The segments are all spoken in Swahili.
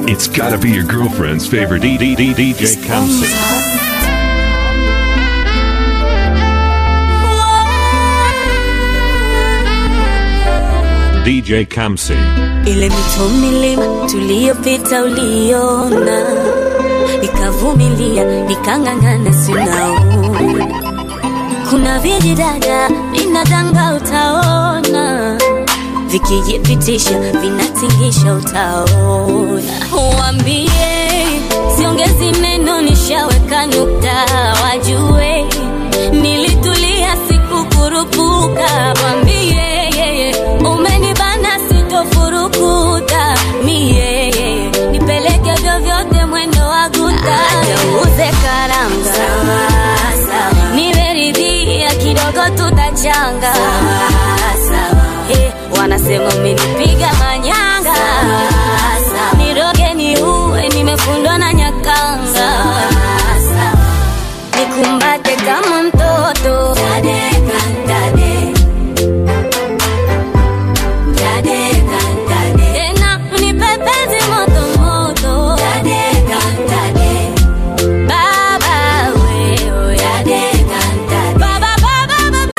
It's gotta be your girlfriend's favorite DDD DJ Kamsi. DJ Kamsi. ile mito milima tuliyopita uliona, nikavumilia nikang'ang'ana, sinaona kuna vijidada vinadanga, utaona vikijipitisha vinatingisha, utaona wambie siongezi neno, nishaweka nukta, wajue nilitulia, sikukurupuka, wambie umenibana, sitofurukuta mie, nipeleke vyovyote mwendo wa guta, uze karanga, nimeridhia kidogo, tutachanga Eh, wanasema umenipiga manyanga, niroge ni uwe, nimefundwa na nyakanga, nikumbate kama mtoto Tadeka, tade. Tadeka, tade. tena unipepeze moto moto Tadeka, tade. Baba wewe Tadeka, tade. Baba, baba, baba.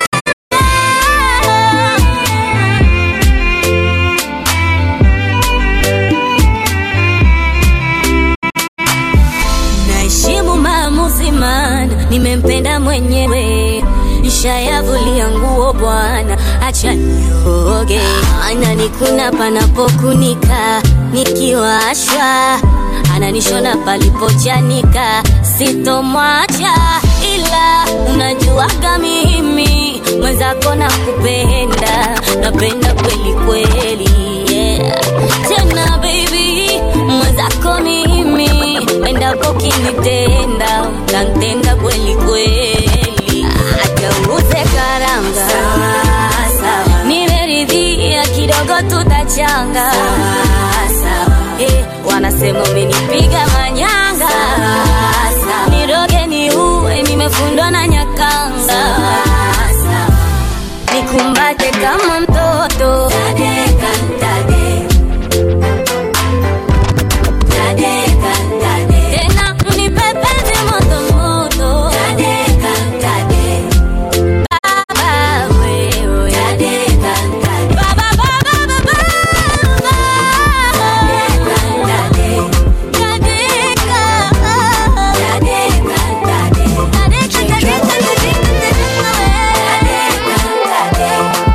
Naheshimu maamuzi maana nimempenda mwenyewe, nishayavulia nguo bwana, acha nioge. Ananikuna panapokunika, nikiwashwa ananishona palipochanika, sitomwacha ila unajuaga mimi mwenzako nakupenda, napenda kweli kweli, yeah. Tena baby mwenzako mimi endapo kinitenda utantenda kweli kweli, atauze karanga nimeridhia kidogo, tutachanga Eh, wanasema umenipiga manyanga, niroge ni uwe, nimefundwa na nyakanga, nikumbate kama mtoto Tadeka, tade. Tadeka, tade. Tena unipepeze moto moto Tadeka, tade. Baba wewe Tadeka, tade. Baba, baba, baba, baba. Tadeka, tade. Tadeka. Tadeka, tade. Tadeka, tadeka, tadeka, tadeka, we. Tadeka,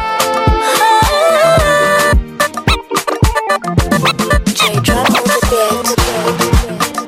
tade. J drop on the beat.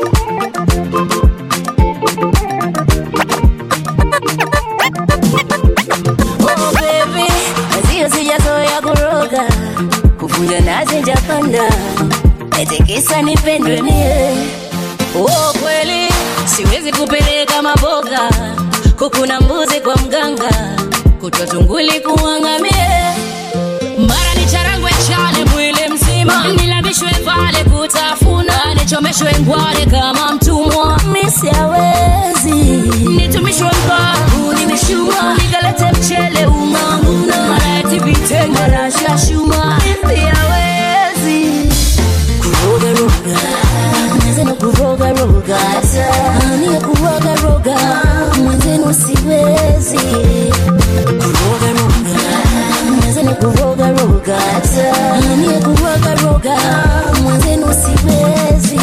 Oh baby, azio sijazoea kuroga, kuvuja nazi japanda, eti kisa nipendwe mie. Oh kweli, siwezi kupeleka maboga, kuku na mbuzi kwa mganga, kutwa tunguli kuangamie. Mara ni charangwe chale mwili mzima, nilambishwe pale kutafuna, nichomeshwe ngwale kama mtumwa, misiawezi nitumishwe mbavu, nimeshuma nikalete mchele umanguna, mara eti vitenge na shashuma, yawezi kurogaroga mwenzenu kurogaroga ania kurogaroga mwenzenu siwezi kurogaroga mwenzenu kurogaroga ania kurogaroga mwenzenu siwezi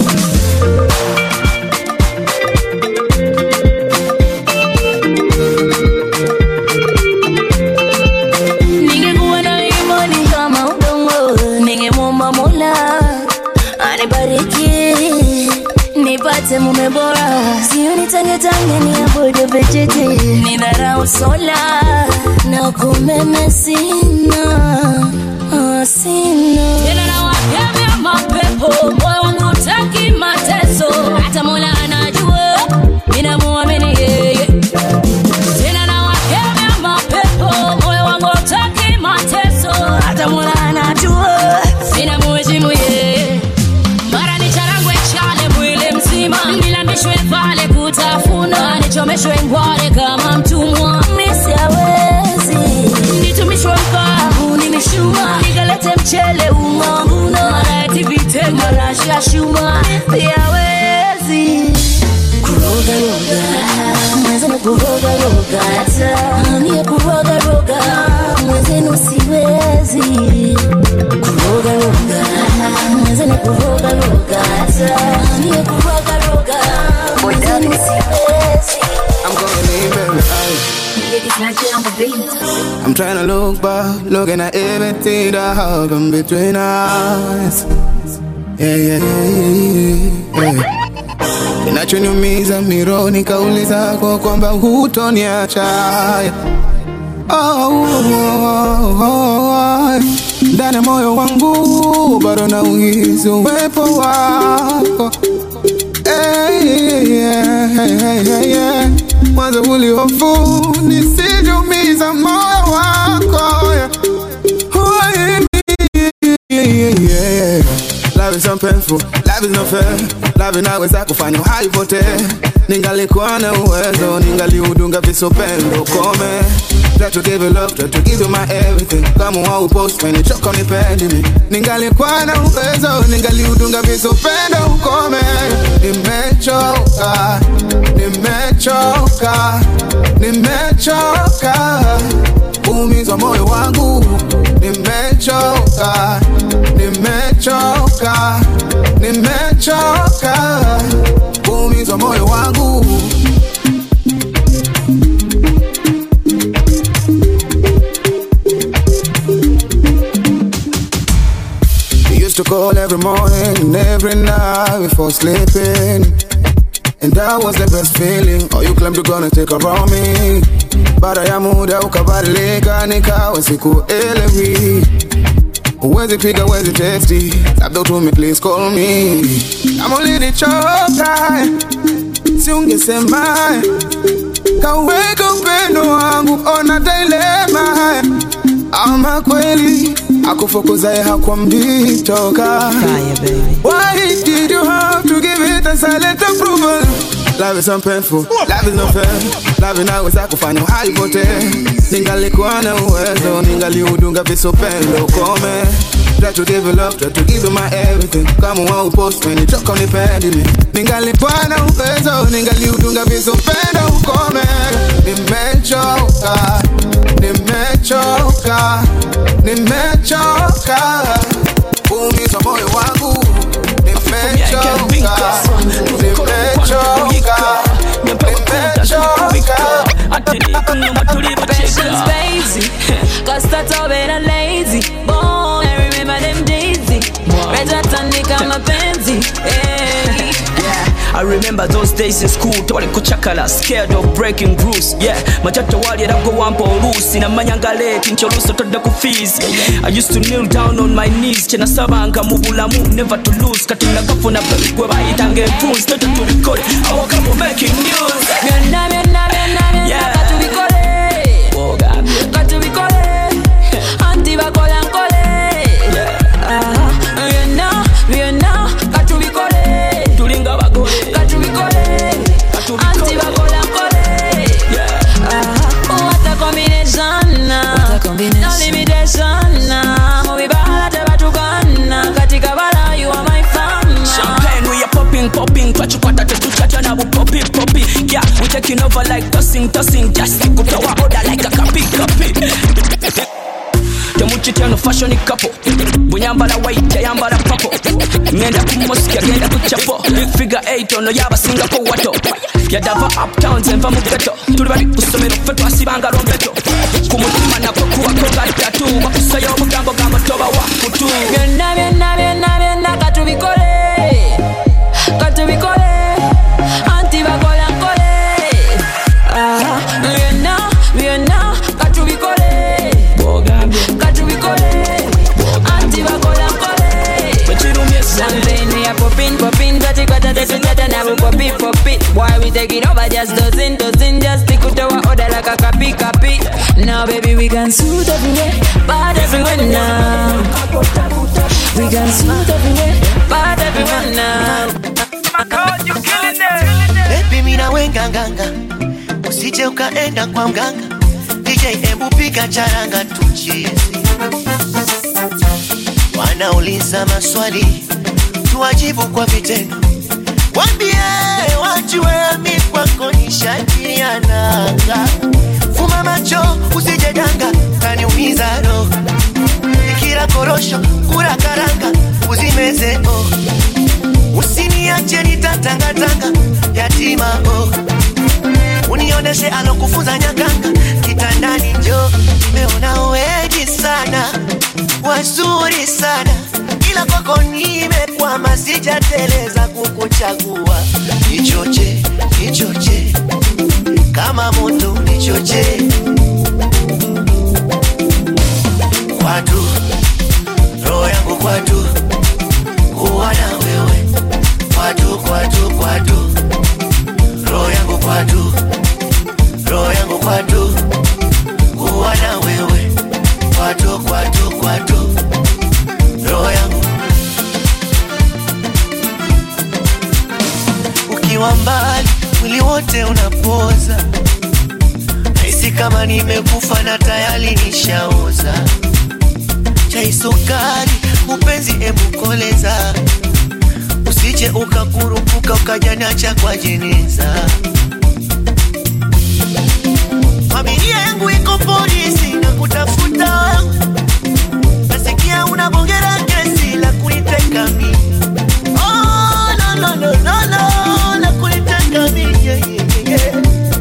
ningekuwa na imani kama udongo, ningemwomba Mola anibariki nipate mume bora, sio nitangetange niabudu vijiti, nidharau sola na kumeme sina ah, sina tena na wakemea mapepo, moyo wangu utaki mateso, hata Mola anajua ninamuamini yeye tena na wakemea mapepo, moyo wangu utaki mateso, hata Mola anajua sina muheshimu yeye. Mara ni charangwe chale mwili mzima, nilambishwe pale kutafuna, nichomeshwe ngwale kama mtumwa, misiawezi nitumishwe mkavu, nimeshuma nikalete mchele chuma yawezi kurogaroga mwenzenu kurogaroga niye kurogaroga mwenzenu siwezi kurogaroga mwenzenu kurogaroga niye kurogaroga mwenzenu siwezi I'm gonna leave every I'm trying to look back, looking at everything that happened between us. Yeah, yeah, yeah, yeah. Kinachoniumiza mironi kauli zako kwamba hutoniacha. Oh, oh, oh, oh. Ndani ya moyo wangu bado nauhisi uwepo wako. Hey, yeah, hey, hey, hey, yeah. Mwanzo ulihofu nisijumiza moyo wako yeah. Oh, yeah, yeah, yeah, yeah. Love is so painful, love is not fair. Love inaweza kufanya uhai pote. Ningalikuwa na uwezo, ningaliudunga visopendo kome. Try to give you love, try to give you my everything. Kama wau post when you choke on me. Ningalikuwa na uwezo, ningaliudunga visopendo ukome. Nimechoka, nimechoka, nimechoka. Umizwa moyo wangu, nimechoka, nimechoka, nimechoka. Umizwa moyo wangu. We used to call every morning and every night before sleeping. And that was the best feeling. Oh, you claimed you're gonna take around me. Baada ya muda ukabadilika, nikawa sikuelewi. Huwezi piga, huwezi testi, labda utume please call me. Kama ulinichoka, si ungesema kaweka upendo wangu, ona dilema ama kweli akufukuzaye hakwambii toka. Why did you have to give it a silent approval? Love is so painful, love is not fair. Love inaweza kufanya uhai pote. Ningalikuwa na uwezo, ningaliudunga visopendo kome. Try to give you love, try to give you my everything. Kama wau post when you choke on me. Ningalikuwa na uwezo, ningaliudunga visopendo ukome. Nimechoka, nimechoka, nimechoka. Umizwa moyo wangu, nimechoka, nimechoka, nimechoka. Patience, baby. Cause that's all better lazy. Boy, I remember them days. Retatandika mapenzi. Hey. Yeah, I remember those days in school tewali kuchakala scared of breaking rules yeah machato wali era go wampa oluusi namanyanga late nti oluusi otodde ku fees I used to kneel down on my knees kyenasabanga mu bulamu never to lose kati nagafuna gwe bayitanga empunzi tote tubikole I woke up making news Byonna, byonna, byonna, byonna, Yeah. katubikole. Ogambye. Katubikole. Anti bakola nkole. Aha. Byonna, byonna, katubikole. tulinga bagole Katubikole. Katubikole. Anti bakola nkole. Yeah. Aha. What a combination. No limitation. Mu bibala tebatukana. Katika bala you are my fan. Champagne, we are popping, popping. Twachikwata tetuchacha na bu poppy, poppy. Yeah, we taking over like tossing, tossing. Just kutoa order like a copy, copy. temukityano fashion couple bwenyambala white yayambala papo ngenda ku mosiki agenda ku chapo big figure 8 ono yabasingako wato yadava uptowns enva mu geto tuli bali ku ssomero ffe twasibanga lombeto ku mutima nakwo kuwako nga tatu bakusayo obugambo gambo toba wa kutu byonna byonna byonna byonna katubikole katubikole anti bakola nkole Aha. byonna byonna katubikole katubikole anti bakola nkole ekirumye sana Champagne we are popping, popping, dirty quarter, dirty chatter, now we pop it, pop it. Why we taking over just dozen, dozen, just stick to our order like a copy, copy. Now baby we can suit everywhere, bad everywhere now. We can suit everywhere, bad everywhere now. Baby mina wenga nganga, usije ukaenda kwa mganga. DJ embu piga charanga tuchizi. Wanauliza maswali, tuwajibu kwa vitendo wambie wajue mi kwako ni shati ya nanga fuma macho usijeganga kaniumiza roho ikila korosho kula karanga uzimeze oh. usiniache nitatangatanga yatima oh. unioneshe alokufunza nyakanga kitandani njo nimeona wengi sana wazuri sana ila kwako nimekwama sijateleza kukuchagua nichoche nichoche kama moto nichoche kwatu roho yangu kwatu kuwa na wewe kwatu kwatu kwatu roho yangu kwatu roho yangu kwatu kuwa na wewe kwatu kwatu kwatu roho yangu ukiwa mbali mwili wote unapoza nahisi kama nimekufa na tayari nishaoza chai sukari upenzi ebukoleza usije ukakurupuka ukajanacha kwa jeneza familia yangu iko polisi na kutafuta nasikia unabongera kesi la kuniteka mi oh, no, no, no, no, no, la kuniteka mi yeah, yeah, yeah.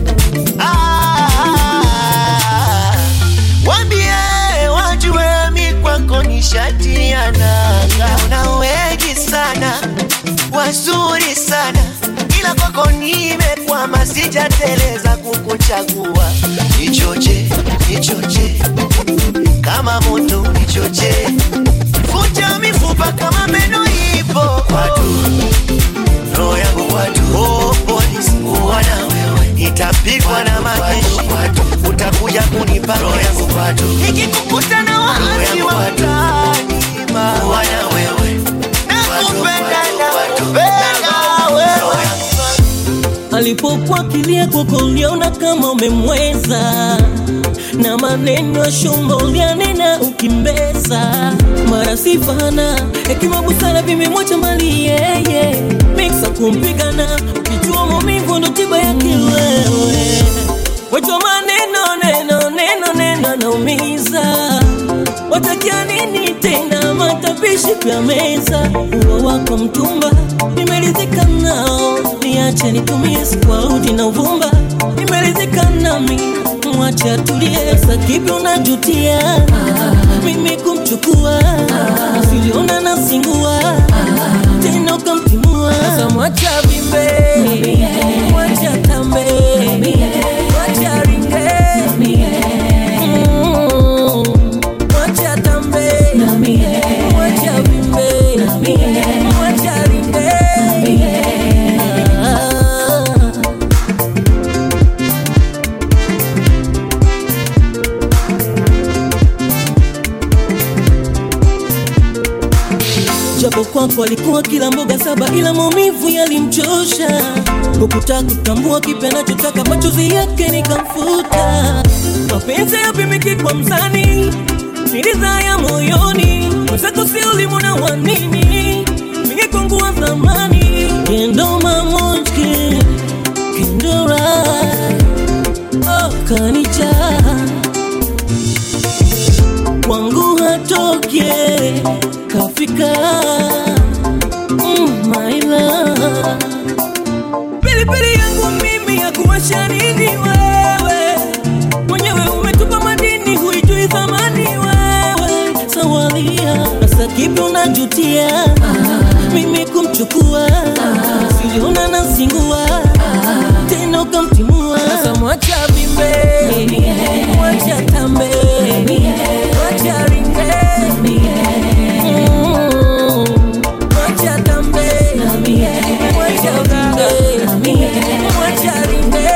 Ah, wambie wajue mi kwako ni shati ya nanga una wengi sana wazuri sana ila kwako nimekwama sijateleza kukuchagua nichoche nichoche kama moto nichoche vunja mifupa kama meno ipo kwatu roho yangu kwatu oh, polisi kuwa na wewe itapigwa na majeshi utakuja kunipa roho yangu kwatu ikikukuta na waasi wa mtaani kuwa na wewe nakupenda nakupenda wewe alipokuwa kilia kwako uliona kama umemweza na maneno ya shombo ulianena ukimbeza mara sifana hekima busara vimemwacha mali yeye miksa kumpigana ukijua maumivu ndo tiba yake wewe wachwa maneno neno neno neno naumiza watakia nini tena matapishi vya meza uo wako mtumba nimeridhika nao niache nitumie sikwaudi na uvumba nimeridhika nami mwache atulie sa kipi unajutia mimi kumchukua siliona nasingua tena ukamtimua sa mwacha vimbe mwacha tambe mwacha ringe Mm. Mwacha tambe mwacha vimbe mwacha ringe Ah. japo kwako alikuwa kila mboga saba ila maumivu yalimchosha hukutaka kutambua kipi anachotaka machozi yake nikamfuta mapenzi yapimiki kwa mzani niliza ya moyoni mwenzako si ulimuna wa nini mingekongua zamani kendo mamonjki kendora oh, kanija kwangu hatoke kafika mm, my love. pilipili yangu mimi ya kuwasha nini wewe mwenyewe umetupa madini huijui thamani wewe sawalia nasa kipi unajutia mimi kumchukua siliona nasingua tena ukamtimua sasa mwacha vimbe mwacha tambe mwacha ringe Mm. mwacha tambe mwacha ringe mwacha ringe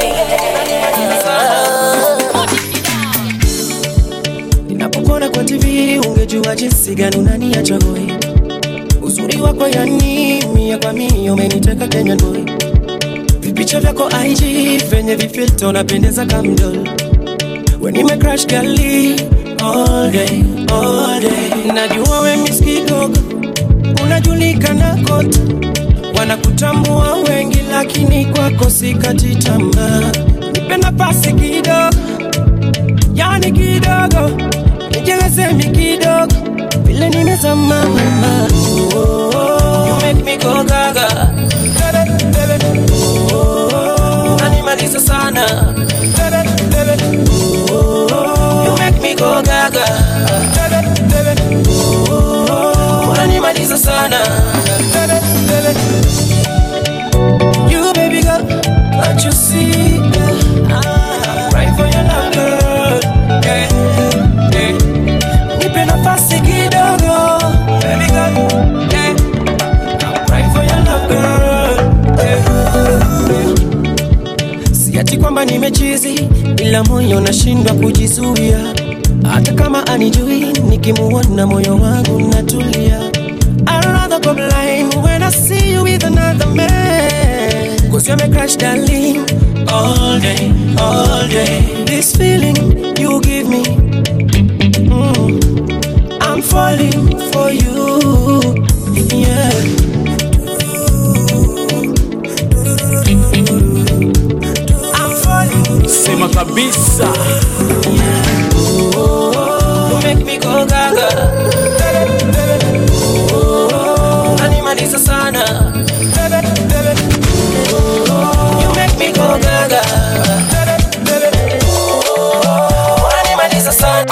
Ninapokuona kwa TV ungejua jinsi gani unaniacha hoi. Uzuri wako yani mia kwa mia umeniteka Kenya boy. Vipicha vyako IG venye vifilto napendeza kamdol. When nime crash gali all day all day. Najua we miss kidogo unajulikana kote wanakutambua wengi lakini kwako sikati tamaa nipe nafasi kidogo yani kidogo nijelezemi kidogo vile nimezama mama oh, oh, you make me go gaga Bebe, bebe. Oh, oh, unanimaliza sana Bebe, bebe. Oh, oh, you make me go gaga Bebe, bebe. Oh, oh, unanimaliza sana Bebe, bebe. You baby girl, can't you see? I'm right for your love, girl. Yeah, yeah. Nipe nafasi kidogo, baby girl. Yeah, I'm right for your love, girl. Yeah, yeah. Si ati kwamba nimechizi, ila moyo nashindwa kujizuia. Hata kama anijui, nikimuona moyo wangu natulia. I'd rather go blind when I see you with another man. Cause you're my crush, darling. All day, all day. This feeling you give me. mm, I'm falling for you. Yeah. I'm falling. sema kabisa You make me go gaga. Oh, unanimaliza sana. You make me go gaga. Oh, unanimaliza sana.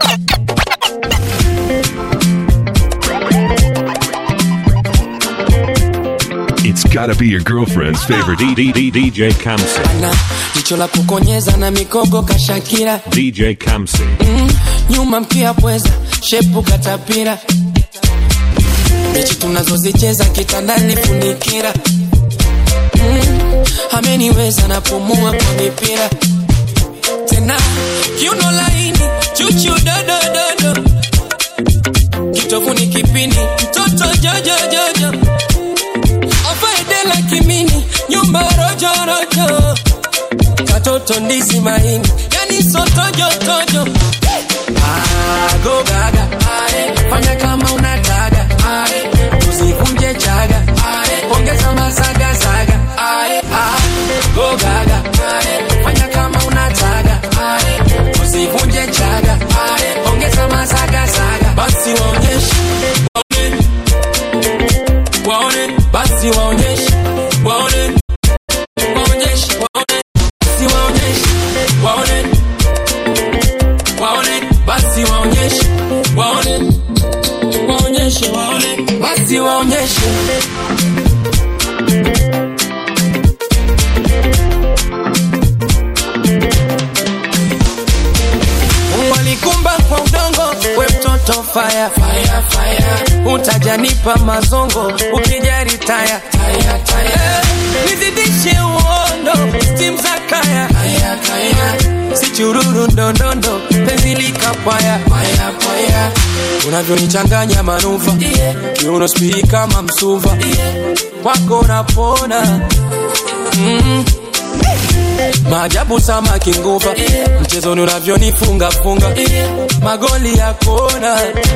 It's gotta be your girlfriend's favorite DDD DJ Kamsi. na jicho la kukonyeza na mikogo kashakira DJ Kamsi. mm, nyuma mkia pweza shepu katapira mechi tunazozicheza kitandani funikira mm, ameniweza napumua kwa mipira tena kiuno laini chuchu dodododo kitovu ni kipindi mtoto jojojojo afaedela kimini nyumba rojorojo katoto ndizi maini yani sotojotojo Ah, go gaga Ae, fanya kama unataka Ae, usikunje chaga Ae, ongeza masaga saga Ae, ah, go gaga Ae, fanya kama unataka Ae, usikunje chaga Ae, ongeza masaga saga basi waonyeshe waone waone basi waonyeshe waone waonyeshe waone basi waonyeshe waone waone basi waonyeshe waone waonyeshe waone basi waonyeshe walikumba kwa udongo we mtoto fire, fire, fire. utajanipa mazongo ukijari taya taya, taya. Eh, nizidishe uondo stim za kaya kaya, kaya. si chururu ndondondo penzi likapwaya paya, paya. unavyonichanganya manuva yeah. kiuno spii kama msuva yeah. kwako napona mm. maajabu samaki nguva yeah. mchezoni unavyonifunga funga yeah. magoli ya kona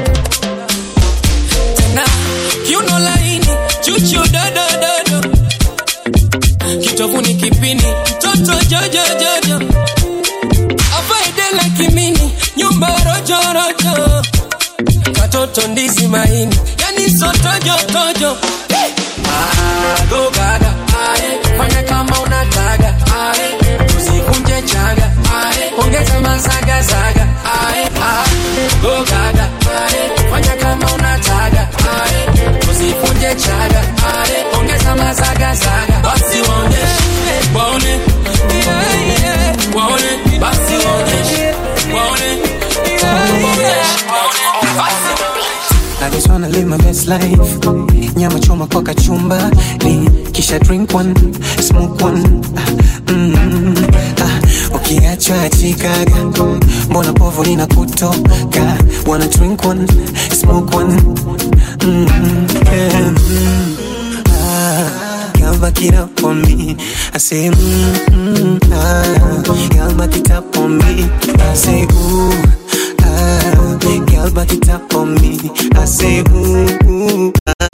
tena kiuno laini chuchu dodododo kitovu ni kipindi mtoto jojojojo afaidela kimini nyumba rojorojo katoto ndizi maini yani sotojotojo Ah, go gaga Ae, fanya kama unataka Ae, usikunje chaga Ae, ongeza masaga saga Ae, ah, go gaga Ae, fanya kama unataka Ae, usikunje chaga Ae, ongeza masaga saga basi waonyeshe waone yeah, yeah. waone basi waonyeshe waone waonyeshe waone basi I just wanna live my best life. Nyama choma kwa kachumba, ni kisha drink one, smoke one. Ah, mm, ah, ukiachwa achikaga, mbona povu lina kutoka? Wanna drink one, smoke one. Mm, yeah, mm, ah, Girl, back it up on me. I say, mm, mm, ah, girl, back it up on me. I say, ooh, ah, girl, back it up on me. I say, ooh, ooh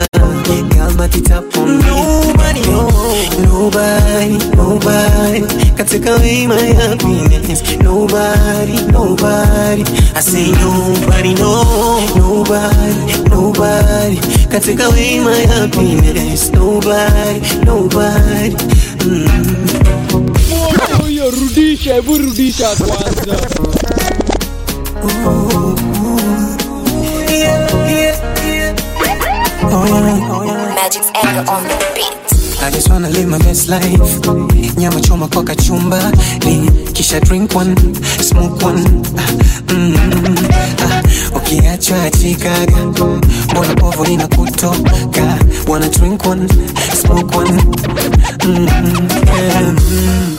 back it up on me. Nobody, nobody, nobody can take away my happiness. Nobody, nobody. I say nobody, no, nobody, nobody can take away my happiness. Nobody, nobody. Mm. Huyo rudisha, hebu rudisha kwanza. Magic's anger on the beat. I just wanna live my best life. Nyama choma kwa kachumba, ni kisha drink one, smoke one. Ah, mm, ah, ukiachwa achikaga, mbona povu lina kutoka? Wanna drink one, smoke one. Mm, yeah, mm,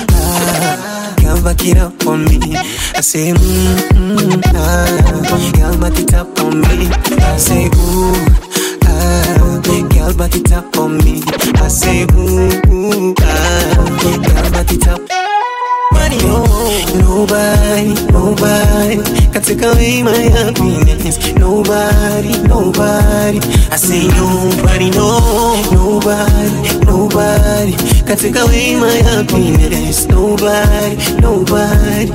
ah, Girl, back it up on me. I say, mm, mm, ah, girl, back it up on me. I say, ooh, ah, girl, back it up on me. I say, ooh, ooh ah, girl, back it up. Nobody, nobody, nobody can take away my happiness. Nobody, nobody. I say nobody, no, nobody, nobody can take away my happiness. Nobody, nobody.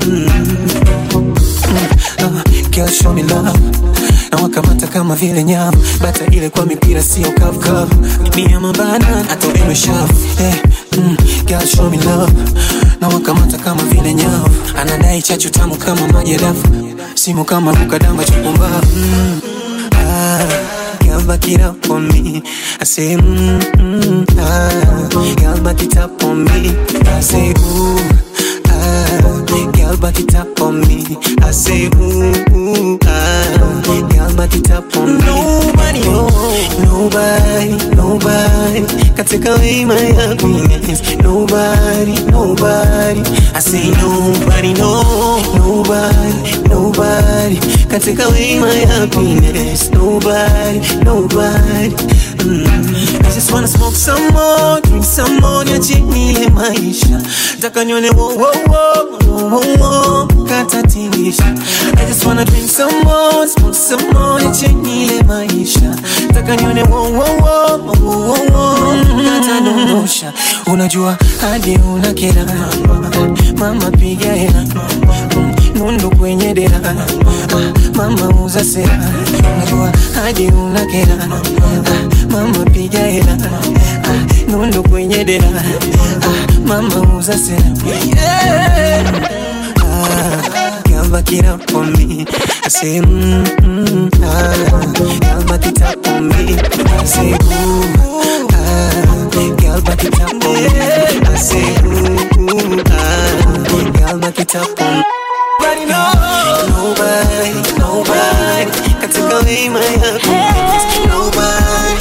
Mm. Uh, girl, show me love na wakamata kama vile nyama bata ile kwa mipira sio kavukavu mia mabana hata eno shavu hey, mm, girl show me love na wakamata kama vile nyavu anadai chachu tamu kama maji ya dafu simu kama mukadamba chupumbavu mm, ah, girl back it up on me I say mm, mm, ah, girl back it up on me I say ooh ah, girl back it up on me I say ooh, ooh ah, girl back it up on me Nobody, nobody, nobody can take away my happiness Nobody, nobody I say nobody, no, nobody, nobody can take away my happiness Nobody, nobody mm. I just wanna smoke some more, drink some more, niache nile maisha Taka nione wo wo wo, wo wo wo, katatilisha I just wanna drink some more, smoke some more, niache nile maisha Taka nione wo wo wo, wo wo wo, katadondosha Unajua hadi una kera Mama piga hela Mm, Nundu kwenye dera Ah, Mama uza sera Unajua hadi una kera Ah, Mama piga hela Ah, Nundu kwenye dera Ah, Mama uza sera yeah. Ah, Girl, back it up on me. I say, mm, mm, ah. Girl, back it up on me. I say, ooh, ah. Girl, back it up on me. I say, ooh, ooh, ah. Girl, back it up on me. Nobody, no, nobody, nobody can take away my happiness. Nobody,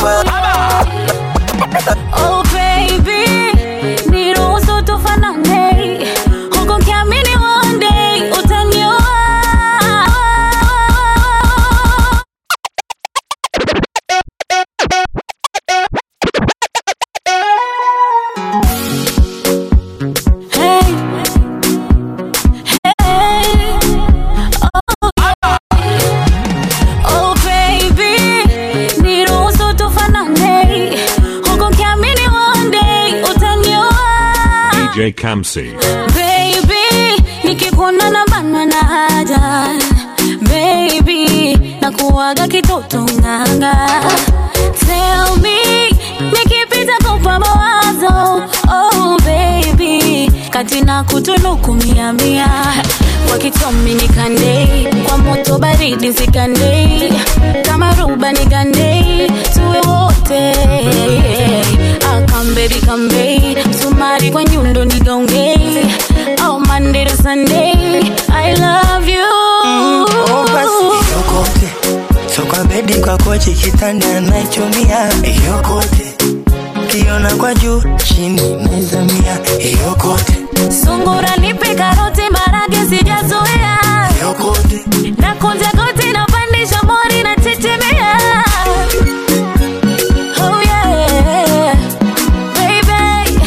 nobody. Oh baby, niruhusu tufanane, huku nikiamini one day utanioa. Hey, hey, oh, oh baby, niruhusu tufanane, huku nikiamini one day utanioa. DJ Kamsi. Baby, nikikuona na banwa na haja Baby, nakuwaga kitoto nganga Tell me, nikipita kupa mawazo Oh baby, kati na kutunuku mia mia Kwa kitomi nikandei, kwa moto baridi sikandei Kama ruba nigandei, tuwe wote Ah, come baby, come baby Msumari kwa nyundo nigaongei Oh, Monday to Sunday I love you Oh, basi yokote soka bedi kwa kochi kitanda naichumia yokote kiona kwa juu chini naizamia yokote Sungura nipe karoti marage sijazoea yokote na kunja goti na pandisha mori na tetemea Oh yeah Baby,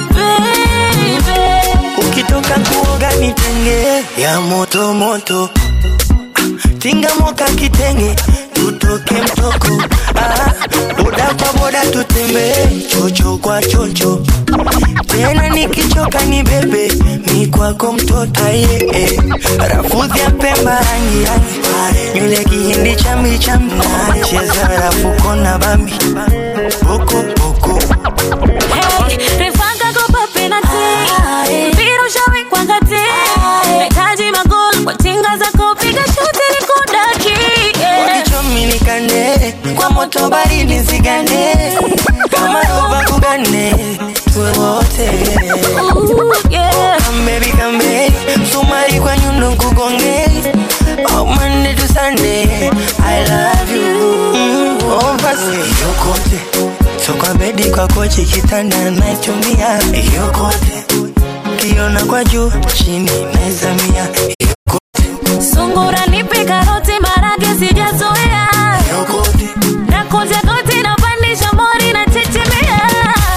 baby ukitoka kuoga nitenge ya moto moto Ah, tinga moka kitenge tutoke mtoko ah, boda kwa boda tutembee chocho kwa chocho tena nikichoka ni bebe mi kwako mtoto aye eh. rafudhi ya pemba rangi rangi nywele kihindi chambi chambi cheza rafuko na bambi boko boko Hey, refanga kopa penalty. Mpira ushawekwa ngati. Nahitaji magoli kwa tinga zako, piga shuti nikudaki. Yeah. walichominikane kwa moto baridi zigane kama roba kugane tuwe wote Ooh, yeah. kambebi kambe msumari kwa nyundo kugonge oh, Monday to Sunday I love you mm, oh, basi yokote so kwa bedi kwa kochi kitanda naitumia yokote kiona kwa juu chini naizamia Sungura nipe karoti marage sijazoea. Nakunja goti napandisha mori na chechemea.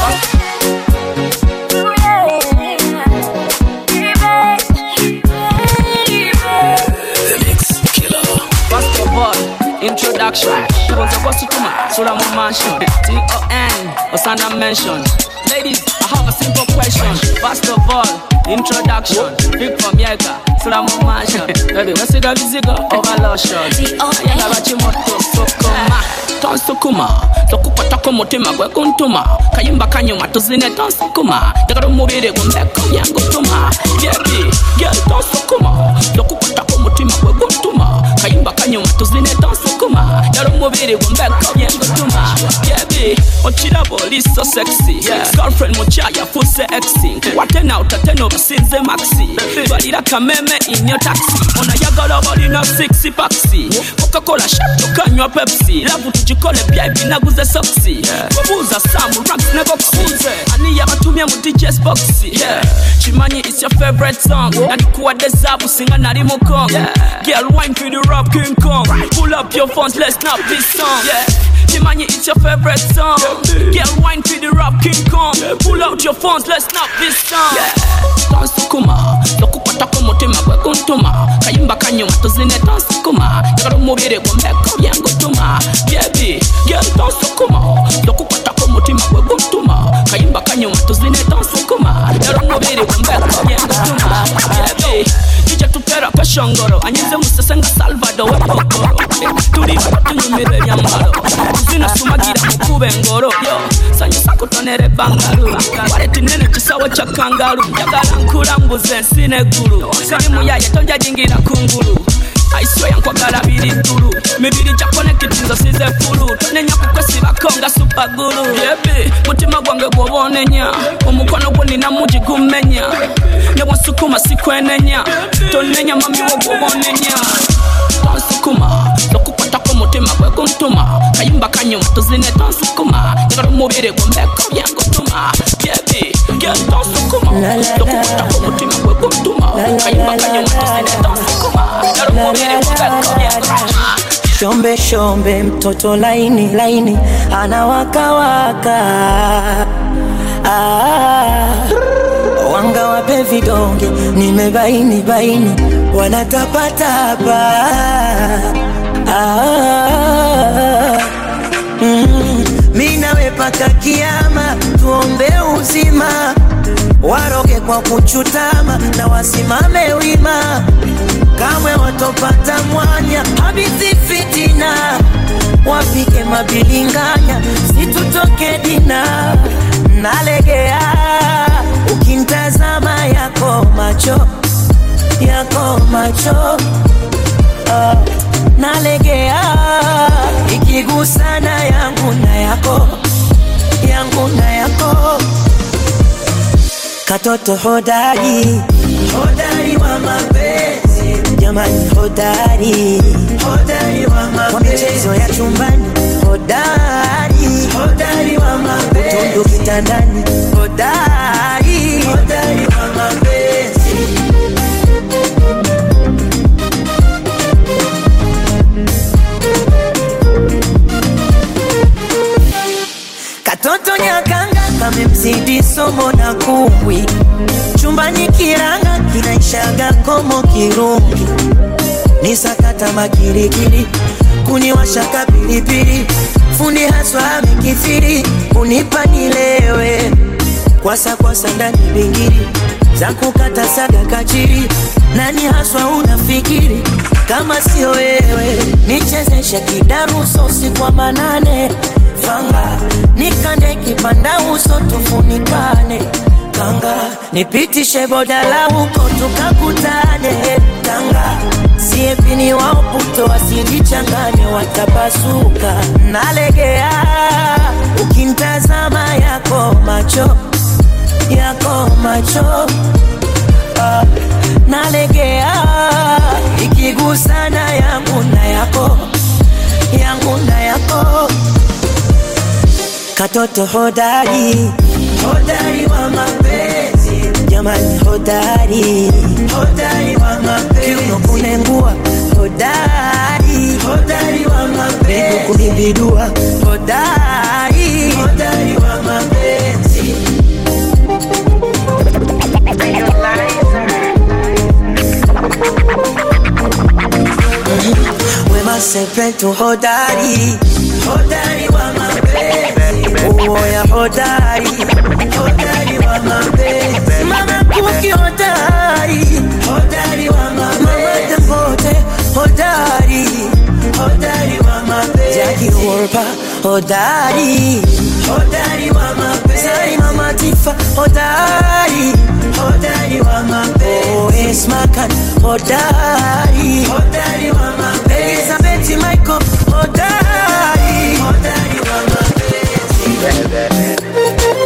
First of all, introduction. Tuanze kwa sutuma, sura mu mansion. T-O-N, Osana mention. Ladies, I have a simple question. First of all, introduction. Big from Yaga, sura mu mansion. Baby, wesiga vizigo, overlotion. Ayenga bachimoto, sokoma. tonsukuma tokupatako mutima gwe kuntuma kayimba kanyuma tuzine tonsukuma njagala omubiri gumbeko byangutuma byebi gye tonsukuma tokupatako mutima gwe guntuma kayimba kanyuma tuzine tonsukuma njagala omubiri gumbeko byangutuma byebi okiraba oli so sexy girlfriend mukyaya fuse exi nkuwate nawe tate nobasinze maxi balira kameme inyo taxi onayagala balina six paxi coca-cola shot tukanywa pepsi lavu tugikole byabi naguze soksi babuuza samu raps ne boxi ani yabatumye mu djs boxi kimanyi is your favorite song nandikuwadde zaabu singa nali mu kong girl wine for the rap king kong pull up your phones let's snap this song kimanyi it's your favorite song girl wine for the rap king kong pull out your phones let's snap this song tonsukuma tokupatako mutima gwe kuntuma kayimba kanyuma tuzine tonsukuma njagala omubiri gumbeko byangutuma byebi gel tonsukuma tokupatako mutima gwe guntuma kayimba kanyuma tuzine tonsukuma njagala omubiri gumbeko byangutuma byebi ije tutera kashongoro anyize musese nga salvado wepokoro tuli tunyumira ebyambalo tuzina sumagira mukube engoro yo sanyusa kutonera ebbangalu waleti nene kisawo kya kangalu njagala nkulambuza ensi neggulu sirimu yaye tonjajingira kungulu aiswe yankwagala biri ddulu mibiri gya konekiti nzo size fulu tonenya kukwesibako nga supagulu yebi mutima gwange gwoba onenya omukono gwo nina mugi gummenya ne bwonsukuma sikwenenya tonenya mamiwo gwoba onenya tonsukuma tokukwatako mutima gwe guntuma kayimba kanyuma tuzine tonsukuma njagala omubiri gumbeko byangutuma yebi gye tonsukuma tokukwatako mutima gwe guntuma kayimba kanyuma tuzine tonsukuma njagala omubiri gumbeko byangutuma shombe shombe mtoto laini laini anawakawaka ah, wanga wape vidonge nimebaini baini wanatapatapa ah, mm, mi nawe paka kiama tuombe uzima waroge kwa kuchutama na wasimame wima kamwe watopata mwanya habithi fitina wapike mabilinganya situtoke dina nalegea ukimtazama yako macho yako macho ah, nalegea ikigusana yangu na yako yangu na yako katoto hodari hodari wa mapenzi jamani hodari hodari wa mapenzi kwa michezo ya chumbani hodari hodari wa mapenzi utundu kitandani hodari hodari wa mapenzi katoto nyakanga kamemzidi somo na kumbwi chumbani kiranga kinaishaga komo kirungi ni sakata makirikiri kuniwashaka pilipili fundi haswa amekithiri kunipa nilewe kwasa kwasa ndani bingiri za kukata saga kachiri nani haswa unafikiri kama sio wewe nichezeshe kidaruso usiku wa manane fanga nikande kipanda uso tufunikane kanga nipitishe bodala huko tukakutane kanga siepini wao puto wasijichanganye watapasuka nalegea ukimtazama yako macho yako macho ah, nalegea ikigusana yangu na yako yangu na yako katoto hodari hodari wa mapenzi jamani hodari hodari wa mapenzi kiuno kunengua hodari hodari wa mapenzi kunibidua hodari hodari wa mapenzi wema sepetu hodari hodari wa mapenzi uoya hodari hodari wa mapenzi mama kuki hodari hodari wa mapenzi mama dangote hodari hodari wa mapenzi Jackie Wolper hodari hodari wa mapenzi Sari mama Tifa hodari hodari wa mapenzi oh Esma Khan hodari hodari wa mapenzi Elizabeth Michael hodari hodari wa mapenzi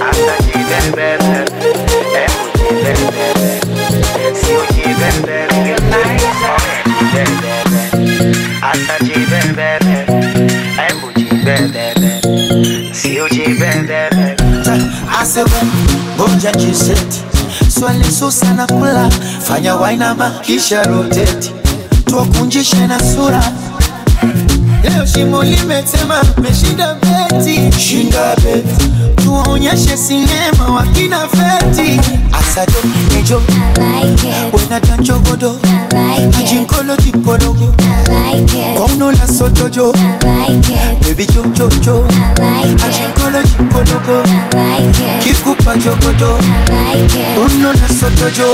asewe ngoja jiseti swali susa na kula fanya wainama kisha roteti tuwakunjishe na sura leo shimo limetema meshinda beti shinda beti tuwaonyeshe sinema wakina feti asado nejo wenatanchogodo ajinkolo jipologo kwauno la sotojo bebi jojojo ajinkolo jipologo kikupa jogodo uno la sotojo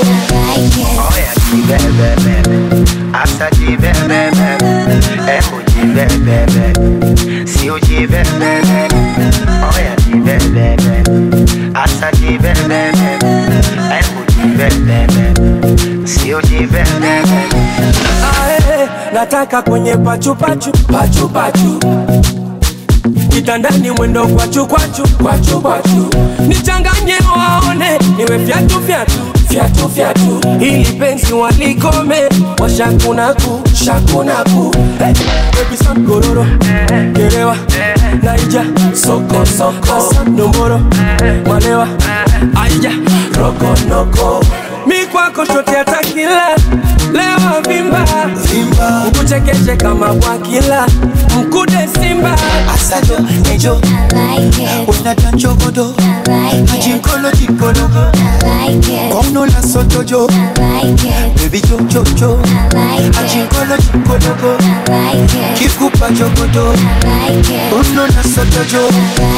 Ae, nataka kwenye pachupachu pachupachu kitandani mwendo kwachu kwachu kwachu kwachu nichanganye waone niwe fyatu fyatu fyatu fyatu ili penzi walikome washakunaku shakunaku hey, baby sam gororo gerewa naija soko soko nomboro malewa aija rokonoko mi kwako shote atakila lewa vimba vimba ukuchekeshe kama bwakila mkude simba asado nejo wenatanchogodo ajinkolo jipologo kwauno la sotojo bebi jojojo ajinkolo jipologo kikupa jogodo uno la sotojo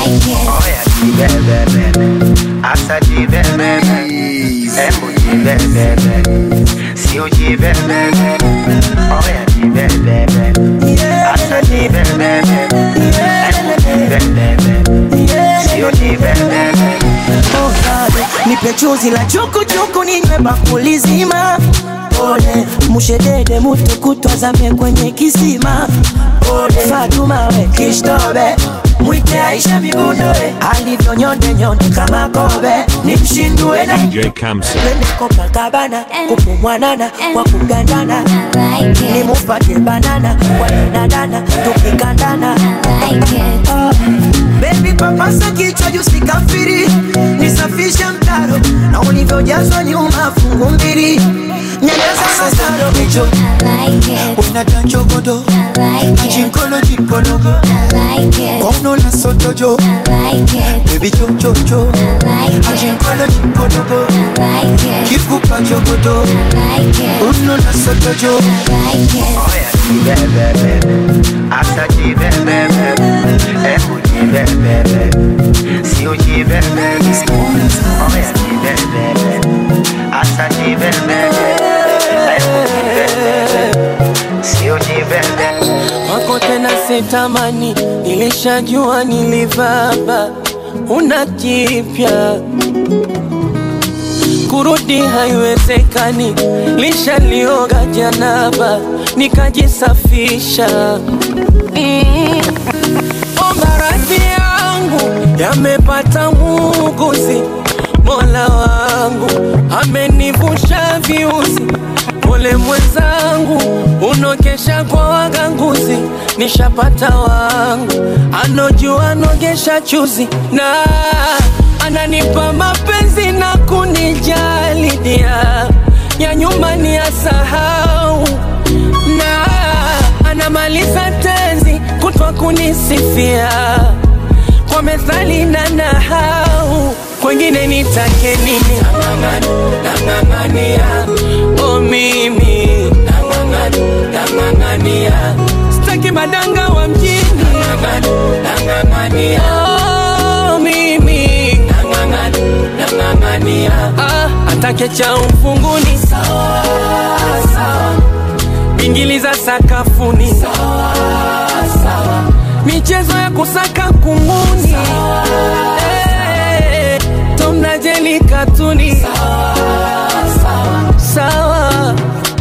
Oh, God, nipe chuzi la chukuchuku ninywe bakuli zima pole mushedede mutu kutwazame kwenye kisima pole fatuma we kishtobe mwite aisha migundoe alivyo nyonde nyonde kama kobe nimshindue na DJ Kamsa. twende Copacabana kupumwanana kwa kugandana nimupate banana kwa danadana tukikandana Ah, Baby papasa kichwa juu sikafiri nisafishe mtaro na ulivyojazwa nyuma fungu mbili nyanyasa masaro nejo wenatanchogodo ajinkolo jipologo kwauno la sotojo bebi jojojo ajinkolo jipologo kikupa jogodo uno la sotojo asa jibebebe hebu jibebebe sio jibebebe oya jibebebe asa jibebebe hebu jibebebe sio jibebebe wako tena sitamani, nilishajua nilivaba, una jipya kurudi haiwezekani, lishalioga janaba nikajisafisha. Mm. Omba radhi yangu yamepata muuguzi, Mola wangu amenivusha viuzi. Pole mwenzangu, unokesha kwa waganguzi, nishapata wangu anojua nogesha chuzi na ananipa mapenzi na kunijali dia ya nyuma ni ya sahau na anamaliza tenzi kutwa kunisifia kwa methali na nahau kwengine nitake nini nang'ang'ania o mimi nang'ang'ania sitaki madanga wa mjini oh, mimi ah, atake cha ufunguni bingili za sakafuni michezo ya kusaka kunguni Eh, Tom na Jerry katuni sawa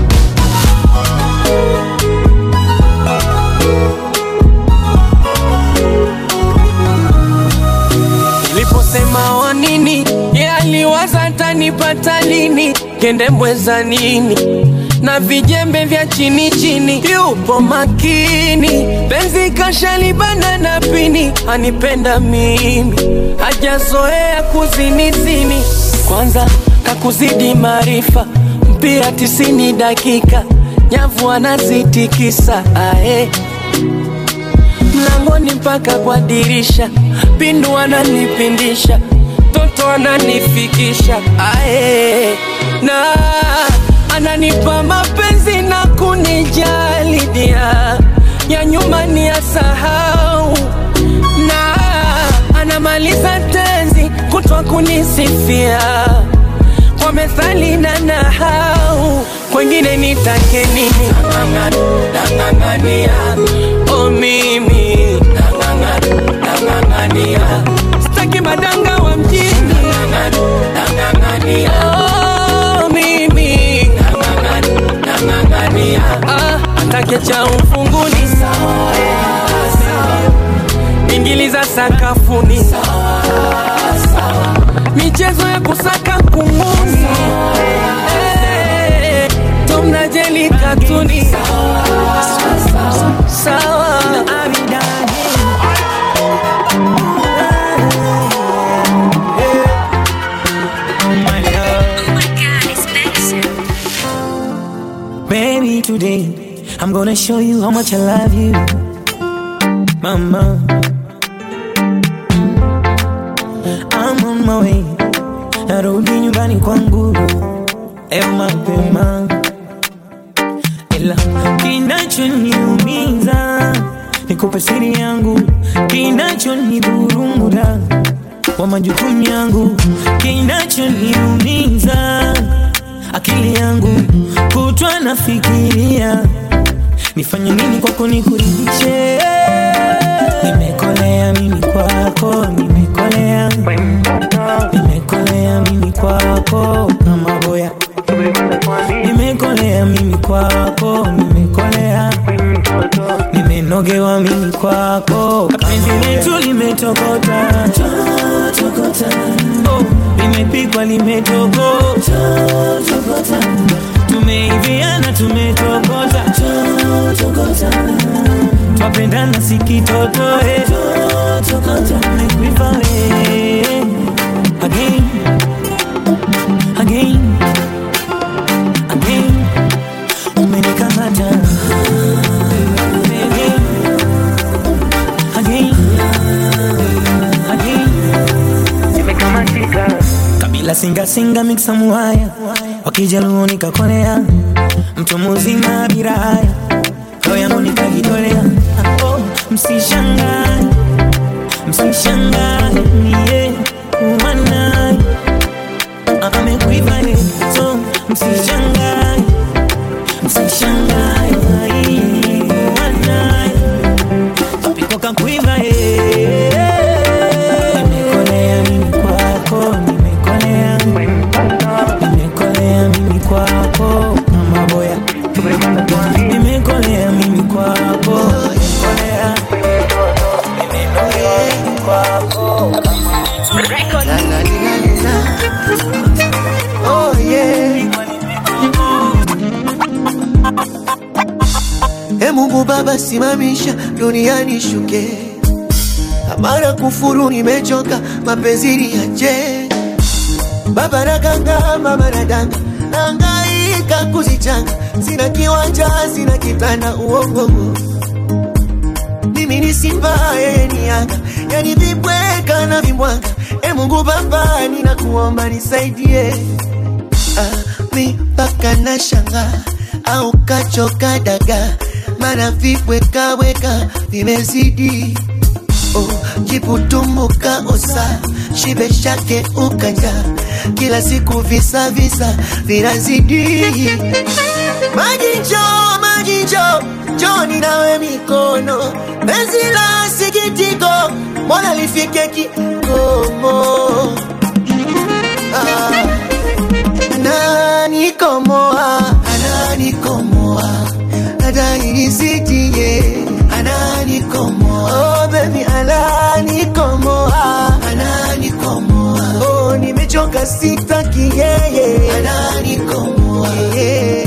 Niliposema wa nini, ye aliwaza tanipata lini, kende mweza nini na vijembe vya chini chini, yupo makini, penzi kashalibana na pini, anipenda mimi, hajazoea kuzinizini, kwanza kakuzidi maarifa, mpira tisini dakika, nyavu anazitikisa ae mlangoni mpaka kwa dirisha, pindu ananipindisha, toto ananifikisha ae, na ananipa mapenzi na kunijali dia ya nyuma ni ya sahau, na anamaliza tenzi kutwa kunisifia kwa methali na nahau, kwengine nitake nini? Nang'ang'ania o mimi nang'ang'ania, sitaki madanga wa mjini oh, mimi ah, atake cha ufunguni bingili za sakafuni michezo ya kusaka kunguni Eh, Tom na Jerry katuni sawa Baby, today I'm gonna show you how much I love you, Mama. I'm on my way, narudi nyumbani kwangu leo mapema, ila kinachoniumiza nikupe siri yangu, kinachonidhurumuda wa majukumu yangu, kinachoniumiza akili yangu kutwa nafikiria nifanye nini kwako nikuridhishe. Nimekolea mimi kwako, nimekolea, nimekolea mimi kwako kama boya, nimekolea mimi kwako, nimekolea, nimenogewa mimi kwako, penzi letu limetokota oh, limepikwa limetokota tumeiviana tumetokota twapendana sikitotoe Nikuiva we again again again umenikamata again again again nimekamatika kabila singasinga miksa muhaya wakijaluo nikakolea mtu muzima bila haya roho yangu nikajitolea oh, msishangae msishangae yeah. wana amekuiva so msishangae msishangae wana apikoka kuiva nimekolea mimi kwako nimekolea nimekolea mimi kwako mama boya nimekolea mimi kwako nimekolea nimekolea mimi kwako Oh yeah. E Mungu Baba, simamisha duniani shuke, amara kufuru, nimechoka mapenzi niache. Baba naganga, mama nadanga, nangaika kuzichanga, sina kiwanja, sina kitanda, uongo mimi ni simba, yeye ni yanga, yani vibweka na vimbwanga. E Mungu Baba, ninakuomba nisaidie ah, mi mpaka na shanga au kachoka daga, mana vibwekaweka vimezidi oh, jiputumuka osa shibe shake ukanja kila siku visa visa vinazidi maji njoo maji njoo njoni nawe mikono penzi la sikitiko mbona lifike kikomo ah, ananikomoa ananikomoa adairisitie ananikomoa oh, baby ananikomoa ananikomoa oh, nimechoka sitaki yeye ananikomoa yeah.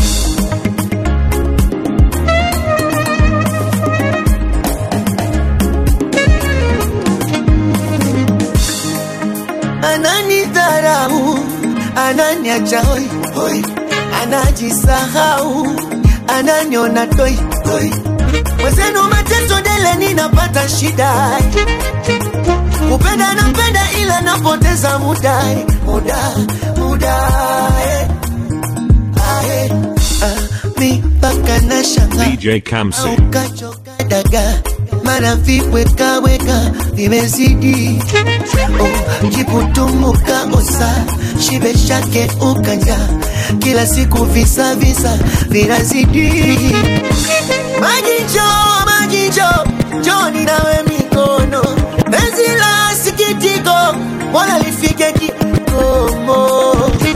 ananidharau, ananiacha hoi hoi, anajisahau, ananiona toi toi. Mwenzenu mateso dele, ninapata shida, kupenda napenda, ila napoteza muda muda muda eh. Ah, eh. Ah, mi mpaka na shanga DJ Kamsi. kachoka daga mara vibwekaweka vimezidi oh, jiputumuka osa shibe shake ukanja kila siku visa visa vinazidi maji njoo maji njoo njoni nawe mikono penzi la sikitiko wala lifike kikomo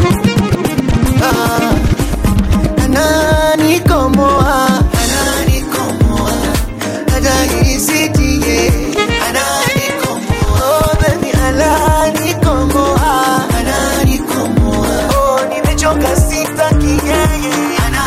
ah, ananikomoa ananikomoa adaisitie ananikomoa oh, baby ananikomoa ananikomoa oh, nimechoka sitaki yeye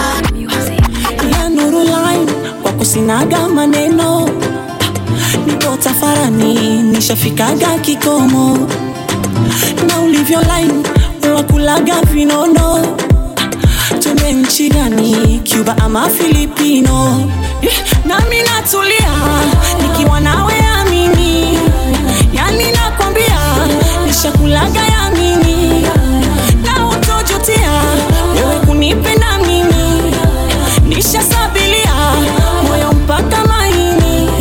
ya nuru line kwa kusinaga maneno niko tafarani nishafikaga kikomo na ulivyo line wakulaga vinono tume nchi gani cuba ama filipino Eh, nami natulia nikiwa nawe amini yani nakwambia nishakulaga yamini na utojutia wewe kunipenda mimi nishasabilia moyo mpaka maini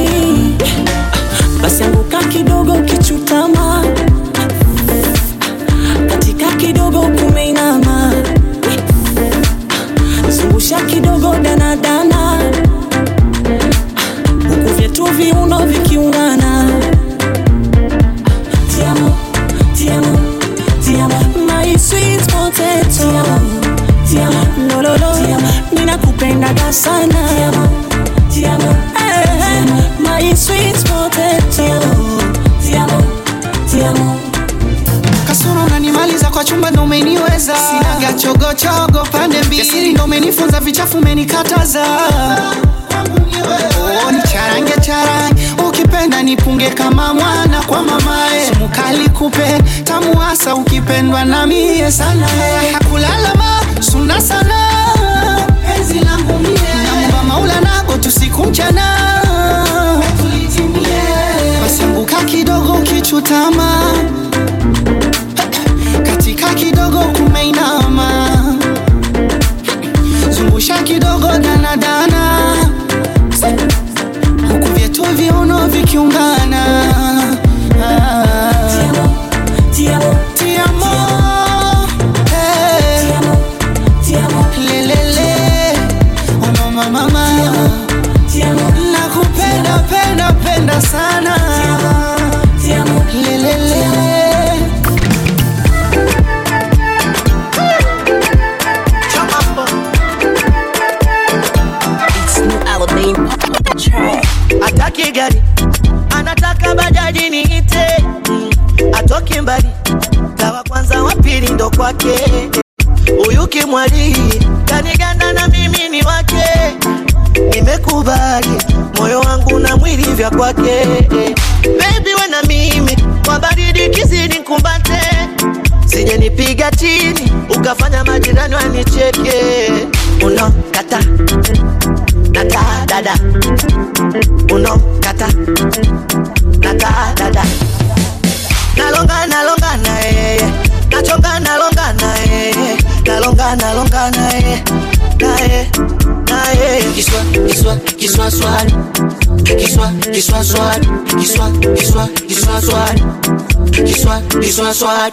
basi anguka kidogo kichutama katika kidogo kumeinama zungusha kidogo danadana huku vyetu viuno vikiungana tiamo tiamo tiamo my sweet potato tiamo tiamo lololo ninakupendaga sana tiamo tiamo eh, my sweet potato tiamo tiamo kasoro unanimaliza kwa chumba ndo umeniweza sinaga chogochogo pande mbili siri ndo umenifunza vichafu umenikataza Oh, ni charange charange ukipenda nipunge kama mwana kwa mamae sumukali kupe tamu hasa ukipendwa na mie sana hakulalama suna sana penzi langu mie naomba maula nago tusiku mchana basi anguka kidogo kichutama katika kidogo kumeinama zungusha kidogo danadana huku vyetu viwa nakupenda sana lelele ataki gari anataka bajaji niite Mm, atoki mbali tawa kwanza wa pili ndo kwake huyu kimwali kaniganda na mimi ni wake nimekubali moyo wangu na mwili vya kwake bebi we na mimi kwa baridi kizidi nkumbate sije nipiga chini ukafanya majirani wanicheke uno kata nata dada uno kata nata dada nalonga nalonga na yeye nachonga nalonga na yeye nalonga nalonga na yeye naye naye kiswa kiswa kiswa swali kiswa kiswa swali kiswa kiswa kiswa swali kiswa kiswa swali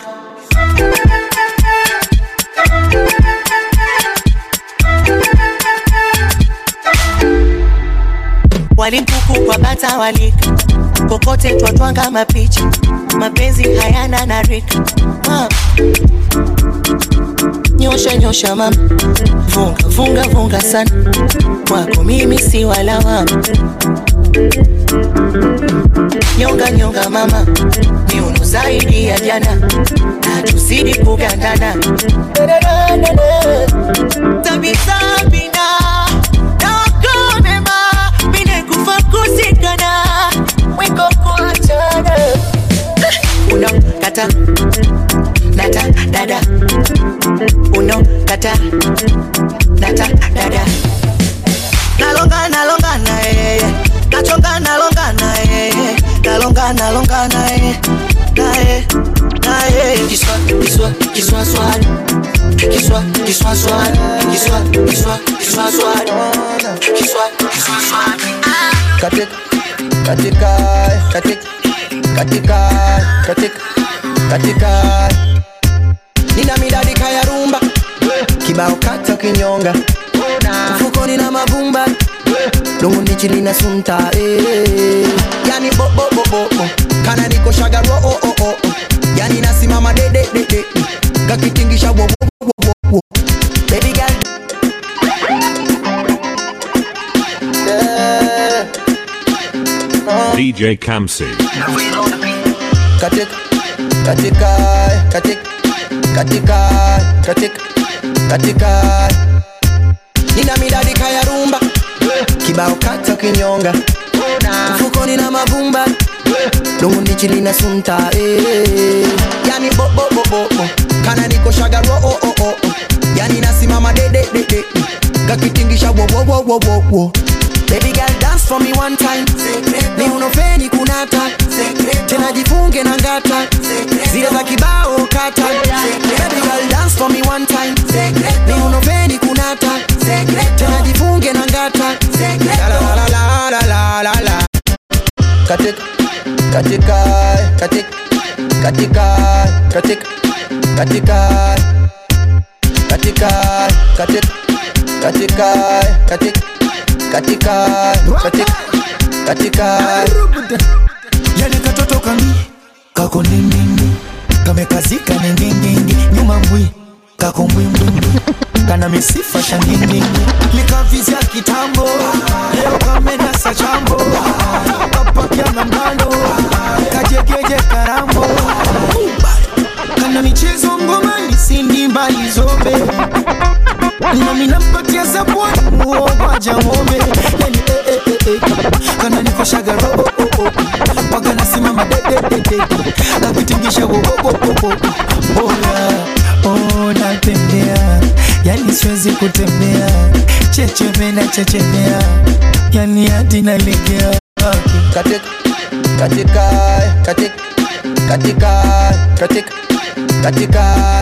walimpuku kwa bata walika kokote twatwanga mapicha mapenzi hayana na rika Ah. nyosha nyosha mama vunga vunga vunga sana kwako mimi si walawama nyonga nyonga mama miuno zaidi ya jana na tuzidi kugandana tabisabina nakonema mine kufa kusikana mwiko kuachana uno kata nata dada uno kata nata dada nalonga nalonga na yeye nachonga nalonga na yeye nalonga nalonga na yeye naye naye kiswa kiswa kiswa swali kiswa kiswa swali kiswa kiswa kiswa swali kiswa kiswa swali katika katika katika katika katika katika nina midadi kaya rumba kibao kata kinyonga mfukoni na mavumba dongo ndichi lina sunta eh. yani bo bo bo bo bo kana niko shagaro oh oh oh oh. yani nasimama de de de de kakitingisha wo wo wo wo wo baby girl yeah. DJ Kamsi. katika katika katika katika katika katika nina midadi kaya rumba kibao kata kinyonga mfukoni na mavumba dongo ndichi lina sunta eh. yani bo bo bo bo bo kana niko shagaro oh oh oh oh. yani nasimama de de de de kakitingisha wo wo wo wo wo wo Baby girl dance for me one time ni unofeni kunata tena jifunge na ngata zile za kibao kata Baby girl dance for me one time ni unofeni kunata tena jifunge na ngata la la la la la la la la katika katika katika katika katika katika katika katika katika katika katika katika katika yani katoto kami kako nindindi kamekazika ningindindi nyuma mbwi kako mbwimbwimbi kana misifa shangindindi likavizya kitambo leo kamenasa chambo kapakya na mgando kajegeje karambo kana michezo ngomani sindi mbali zobe nami nampatia zabwani muogwaja ng'ombe yani eh, eh, eh, eh. kana nikoshaga robo oh, oh. paka nasimama dededede kakitingisha wowowowowo oya oh, natembea yani siwezi kutembea checheme na chechemea yani hadi nalegea katika katika katika katika katika katika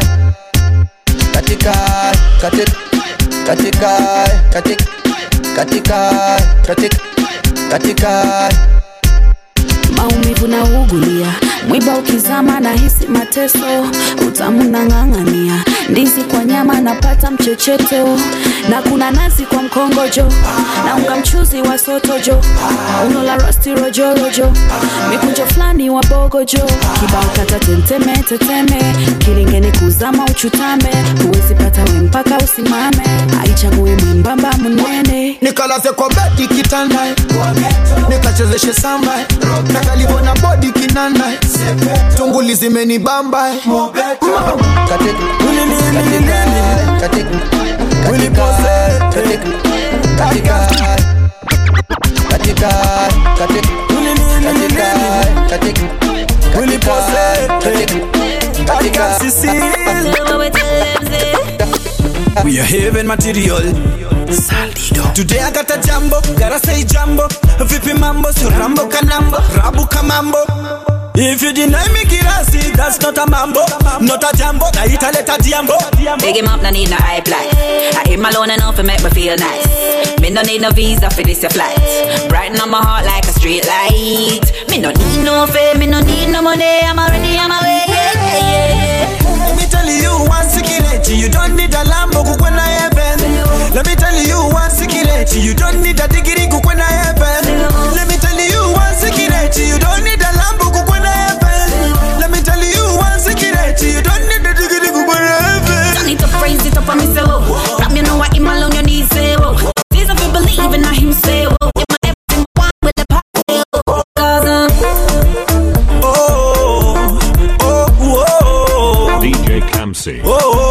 katika katika katika katika katika katika katika maumivu na ugulia mwiba ukizama na hisi mateso utamu nang'ang'ania ndizi kwa nyama napata mchecheto na kuna nazi kwa mkongojo na unga mchuzi wa sotojo uno la rosti rojorojo mikunjo fulani wa bogojo kibao kata tenteme teteme kilingeni kuzama uchutame huwezi pata we mpaka usimame aichague mwembamba mnene nikalaze kwa bedi kitanda nikachezeshe samba nakalivona bodi kinanda tunguli zimenibamba We are having material. Saldido. Today I got a jambo, gotta say jambo. Vipi mambo, so rambo kanambo, rabu kamambo. If you deny me kirasi, that's not a mambo, not a jambo, na italeta diambo. Big him up, no need no hype like. I hit my loan enough to make me feel nice. Me no need no visa for this your flight. Brighten up my heart like a street light. Me no need no fame, me no need no money. I'm already on my way. Yeah, yeah, yeah. Let me tell you one secret, you don't need a Lambo kukwena heaven. Let me tell you one secret, you don't need a degree kukwena heaven. Let me tell you one secret, you don't need a Lambo kukwena heaven. Let me tell you one secret, you don't need a degree kukwena heaven. Don't need to praise it up on me, say, whoa. Rap, you know what, him alone, you need, say, whoa. These of you believe in him, say, whoa. You my everything, one with the party, whoa. Cause, um, DJ Kamsi.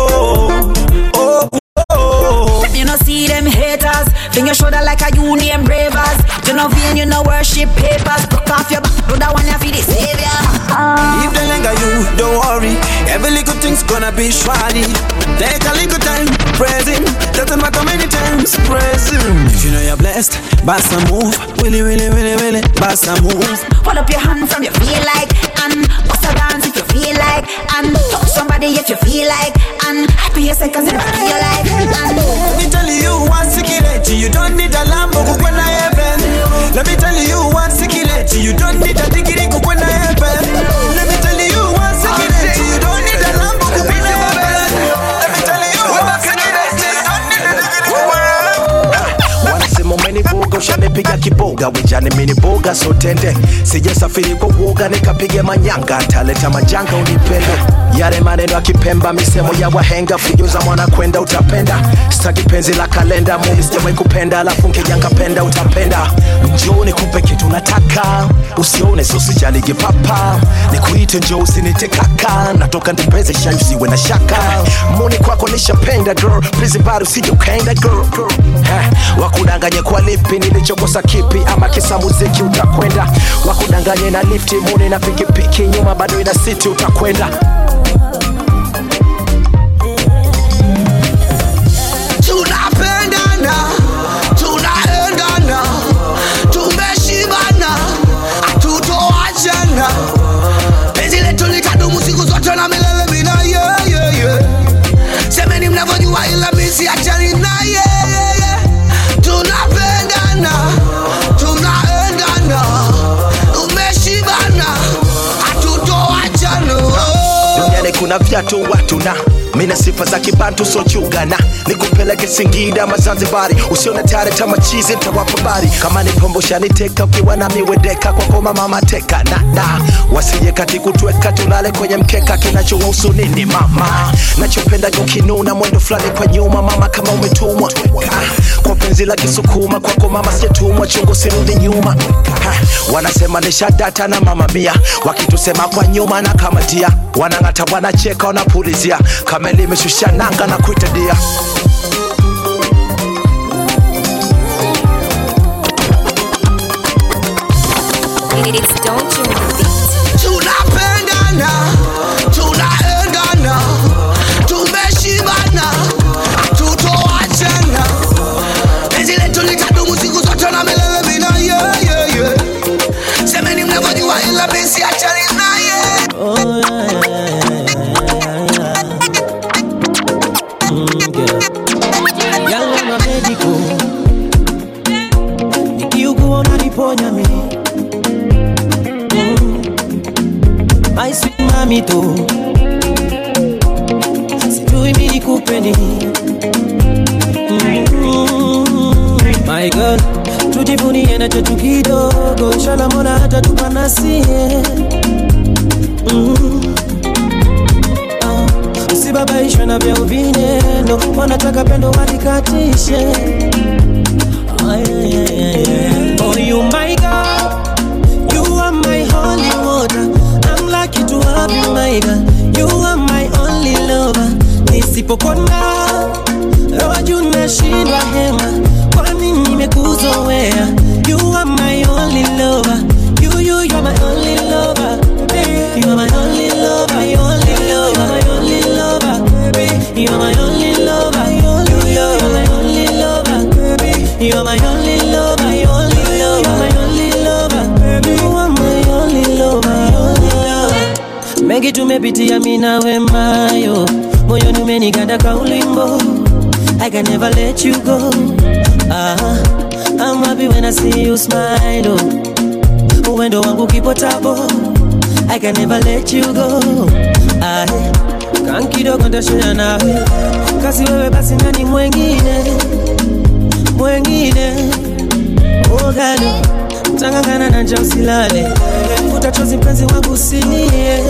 You know see them haters Finger your shoulder like a union bravers You know vain, you know worship papers Broke off your back, do that one you feel the savior If they linger you, don't worry. Every little thing's gonna be shawty. Take a little time, praise him. Doesn't matter many times, praise him. If you know you're blessed, boss a move. Willy, willy, willy, willy, boss a move. Hold up your hand from you feel like And bust a dance if you feel like And touch somebody if you feel like And happy your seconds in your life And Let me tell you one secret. You don't need a Lambo kukwena heaven. Let me tell you one secret. You don't need a degree kukwena heaven. Let me tell you one secret. You don't need a Lambo kukwena heaven. Let me tell you one secret. You don't need a degree kukwena heaven. wanasema umenivuga ushanipiga kiboga wijani miniboga sotende sijasafiri kwa uoga nikapiga manyanga taleta majanga unipende yale maneno ya kipemba misemo ya wahenga fijo za mwana kwenda utapenda staki penzi la kalenda mumi sijawai kupenda alafu nkijanga penda utapenda njoo nikupe kitu nataka usione sosijaligi papa nikuite njoo usinite kaka natoka ndipeze sha usiwe na shaka muni kwako nishapenda girl please bado usije ukaenda girl, girl. Eh, wakudanganye kwa lipi nilichokosa kipi ama kisa muziki utakwenda wakudanganye na lifti muni na pikipiki nyuma bado ina siti utakwenda tunapendana tunaendana tumeshibana hatutoachana penzi letu litadumu siku zote na milele mina yeah, yeah, yeah. semeni mnavyojua ila misi achani na yeah, yeah, yeah. tunapendana tunaendana tumeshibana hatutoachana oh. duniani kuna vyatu watu na mina sifa za kibantu sochugana nikupeleke singida mazanzibari usione tare tamachizi ntawapa bari kama ni pombo shaniteka ukiwa na miwedeka kwa koma mama teka na na wasije kati kutweka tulale kwenye mkeka kinachowahusu nini mama nachopenda ukinuna mwendo fulani kwa nyuma mama kama umetumwa Ah, kwa penzi la kisukuma kwako mama sijatumwa chungu sirudi nyuma Ha, wanasema nishadata na mama mia wakitusema kwa nyuma na kamatia wanang'ata wanacheka wanapulizia kama limeshusha nanga na kuita dia It's don't you beat. tunapendana tunaendana tumeshibana tutoachana penzi letu litadumu siku zote na milele mina yeah, yeah, yeah. semeni mnavyojua ila misi achani naye yangu mabedico nikiugua unaniponya mi Mm. mito sijui mi nikupe nini Mm, my girl tujivunie na chetu kidogo inshallah mola hata tupanasie mm. ah, usibabaishwe na vya uvineno wanataka pendo walikatishe Ah, yeah, yeah, yeah, yeah. Oh, you my God, you are my holy water. I'm lucky to have you, my girl. You are my only lover. Nisipokona roho juu nashindwa hema, kwani nimekuzoea. You are my only lover. You, you, you are my only lover. Baby, You are my only lover, my only lover, my only lover. Baby, You are my only lover, you, you, you are my only lover. Baby, You are my only lover, my only lover, my only lover. Baby, You are my only lover, my only lover. Mengi tumepitia mimi na wemayo, moyoni umeniganda kaulimbo. I can never let you go. Ah, I'm happy when I see you smile. Oh. Uwendo wangu kipotabo. I can never let you go. Ah, kan kidogo ndashare nawe, kasi wewe basi nani mwengine mwengine ogalo tangangana na njaa usilale, futa chozi mpenzi wangu usilie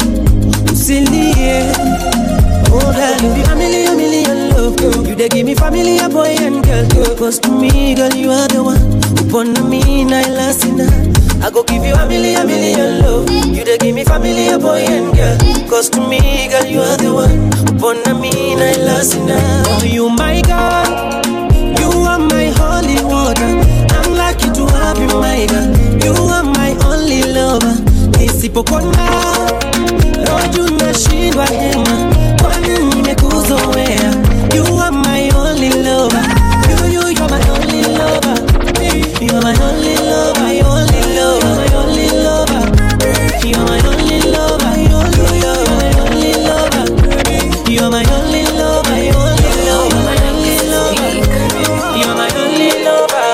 usilie Oh girl, you be a million, million love You dey give me family, a boy and girl Cause to me, girl, you are the one Upon me, na lasina I go give you a million, million love You dey give me family, a boy and girl Cause to me, girl, you are the one Upon me, na lasina Oh, you my God You are my holy water I'm lucky to have you, my girl You are my only lover Nisipokona Roho juu nashindwa hema kwani nimekuzoea you are my only lover you you you're my only lover you are my only lover my only lover my only lover you are my only lover you you you're my only lover you are my only lover my only lover my only lover you are my only lover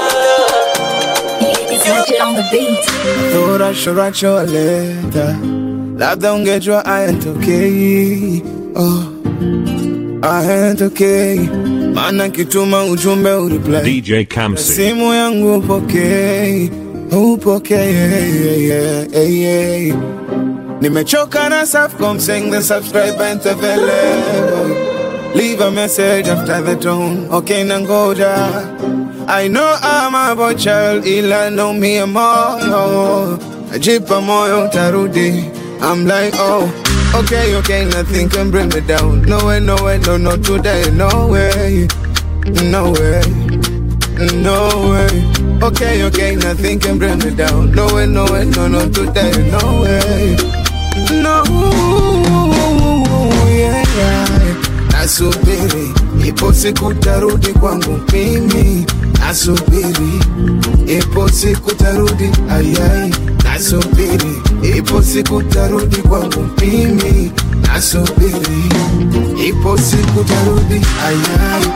Thought I should write you a letter labda ungejua ayatokei oh, ayatokei maana kituma ujumbe ureply DJ Kamsi. simu yangu upokei upokei yeah, yeah, yeah. nimechoka na Safaricom saying the subscribe ain't available leave a message after the tone okay nangoja I know I'm a boy child ila know me a moyo najipa moyo tarudi I'm like, oh, okay, okay, nothing can bring me down. No way, no way, no, no, today, no way, no way, no way. Okay, okay, nothing can bring me down. No way, no way, no, no, today, no way, no, yeah, yeah. Nasubiri, ipo siku tarudi kwangu mimi. Nasubiri, ipo siku tarudi, ayai. Nasubiri, ipo siku tarudi kwangu mimi. Nasubiri, ipo siku tarudi, ayai.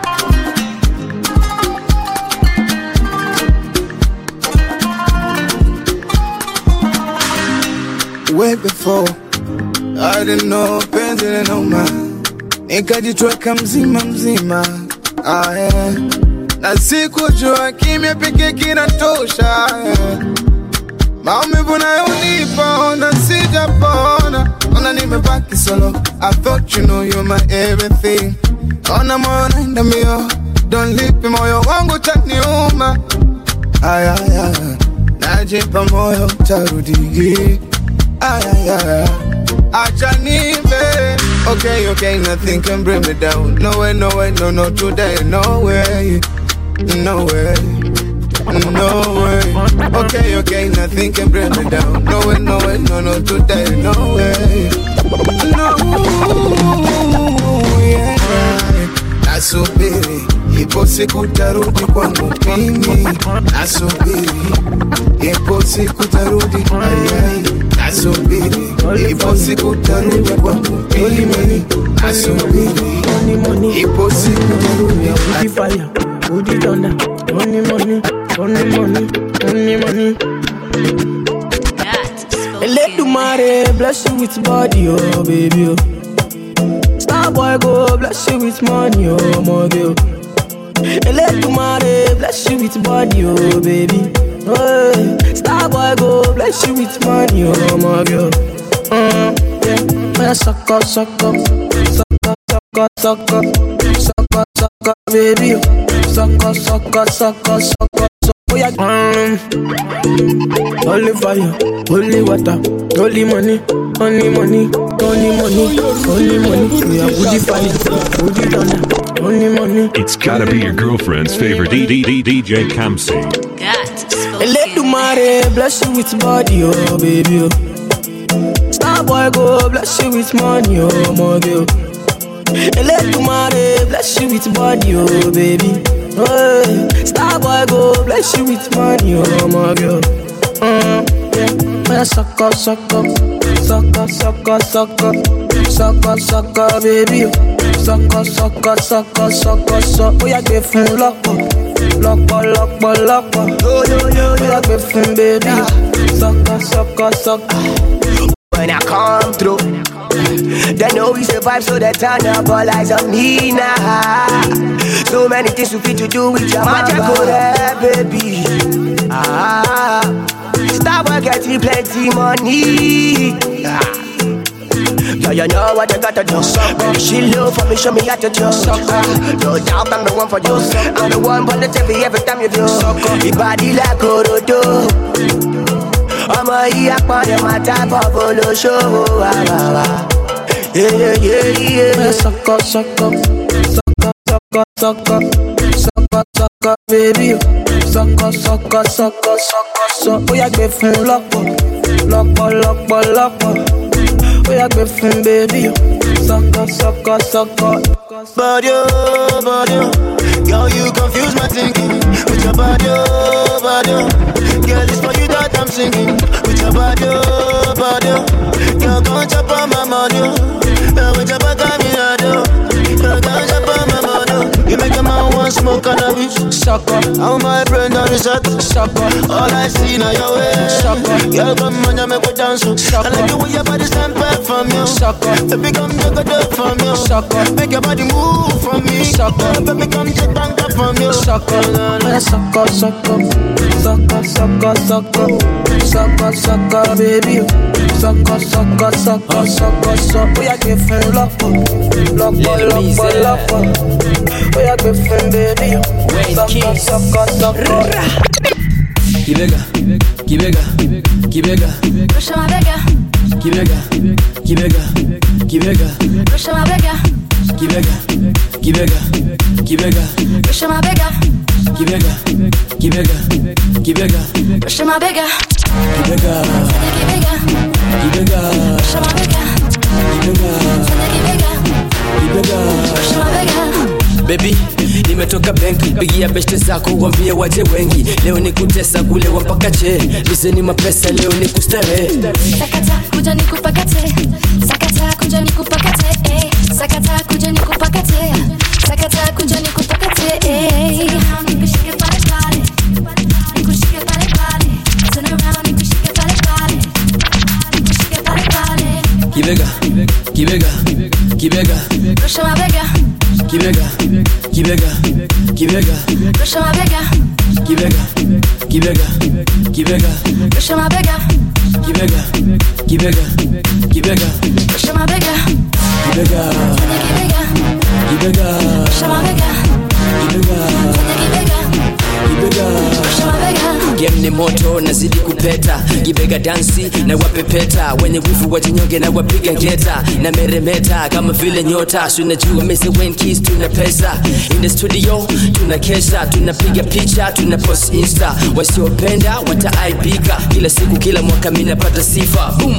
Way before I didn't know penzi linauma, nikajitweka mzima mzima ah, yeah. na sikujua kimya pekee kinatosha yeah. maumivu nayonipa ona sijapona, ona nimebaki solo. I thought you know you're my everything, ona moyo naenda mbio, don't leave me, moyo wangu taniuma aya, aya. najipa moyo tarudi aya, aya. acha nive okay, okay, nothing can bring me down no way, no way, no, no, today, no way no way no way. Okay, okay, nothing can bring me down. No way, no way, no, no, today, no way. No, yeah. Nasubiri, ipo siku tarudi kwangu mimi. Nasubiri, ipo siku tarudi, ayai. Nasubiri, ipo siku tarudi kwangu mimi. Nasubiri, ipo siku tarudi, Booty fire, booty thunder, money, money, money, money, money, money. Elédùmarè Eledumare bless you with body, oh baby. Oh. Star boy go bless you with money, oh my girl. Eledumare bless you with body, oh baby. Oh, Star boy go bless you with money, oh my girl. Mm, yeah, man, suck up, suck up, suck up, suck up, suck up, suck up, suck up, baby. Suck up, suck up, suck up, suck up, suck up. Yeah, mm. Holy fire, holy water, holy money, only money, only money, only money. We are woody fire, woody thunder, only money. It's gotta be your girlfriend's favorite DDD DJ Kamsi. Eledumare bless you with body, oh baby. Oh. Star boy go bless you with money, oh my girl. Eledumare bless you with body, oh baby. Oh, Star boy go bless you with money, oh my girl. Mm, yeah, man, suck up, suck up, suck up, suck up, suck up, suck up, suck up, baby. Suck up, suck up, suck up, suck up, suck. Oh yeah, get fun lọ́pọ̀, lọ́pọ̀, lọ́pọ̀, lọ́pọ̀. Yo yo yo, oh yeah, get fun, baby. Suck up, suck up, suck up. When I come through, they know we survive, so they turn up all eyes on me now. So many things we fit to do with your magic, there, baby. Ah, stop getting plenty money. Ah. Yeah, you know what you gotta do. Baby, she love for me, show me how to do. Ah, no doubt I'm the one for you. I'm the one for the TV every time you do. Your body like Orodo. ọmọ yìí apọ̀dé máa tábọ̀ bolóṣòwò àbàwà. Sọkọ sọkọ sọkọ sọkọ sọkọ sọkọ sọkọ bébí o sọkọ sọkọ sọkọ sọkọ sọ ó yà gbé fún lọ́pọ̀ lọ́pọ̀ lọ́pọ̀ lọ́pọ̀ ó yà gbé fún bébí o sọkọ sọkọ sọkọ. Body, oh, body, oh. Girl, you confuse my thinking with your body, oh, body. oh. Girl, it's for you that I'm singing with your body, oh, body. oh. Girl, come chop on my money, oh. Girl, with your back on me, I do. Girl, come chop on my money, oh. You make a man want smoke cannabis. Sucker, how my brain on reset. Sucker, all I see now your way. Sucker, girl, come on, you make me dance. Sucker, I like the way your body stand back from you. Sucker, baby, come take a dip from you. Sucker, make your body move from me. Sucker, baby, come take bank up from you. Sucker, man, sucker, sucker, sucker, sucker, sucker, sucker, sucker, baby. Sucker, sucker, sucker, sucker, sucker. Ó yà gbé fún lọ́pọ̀, lọ́pọ̀, lọ́pọ̀, lọ́pọ̀. Ó yà gbé fún baby. Sucker, sucker, sucker. Kibega, Kibega, Kibega, Push my bigger, Kibega, Kibega, Kibega, push my bigger, Kibega, Kibega, Kibega, push my bigger, Kibega, Kibega, Kibega, push my bigger, Kibega, bigger, Kibega, push my bigger, Kibega, Kibega. push my bigger. Baby, nimetoka benki, pigia beshte zako wambie waje wengi. Leo ni kutesa kulewa mpaka che, lizeni mapesa leo ni kustarehe. Sakata kuja nikupakate, sakata kuja nikupakate, eh. sakata kuja nikupakate, sakata kuja nikupakate. eh. Nikushike pale pale, nikushike pale pale, turn around nikushike pale pale, nikushike pale pale. Kibega, Kibega, Kibega, Push my bigger, Kibega, Kibega, Kibega, push my bigger, Kibega, Kibega, Kibega, push my bigger, Kibega, Kibega, Kibega, push my bigger, Kibega, Kibega, push my bigger, Kibega, Kibega. push my bigger. game ni moto nazidi kupeta gibega dansi na wapepeta wenye wivu wajinyonge na wapiga ngeta na meremeta kama vile nyota sunajua mese wenkis tuna pesa in the studio tuna kesha tunapiga picha tuna post insta wasiopenda wataaibika kila siku kila mwaka minapata sifa Boom.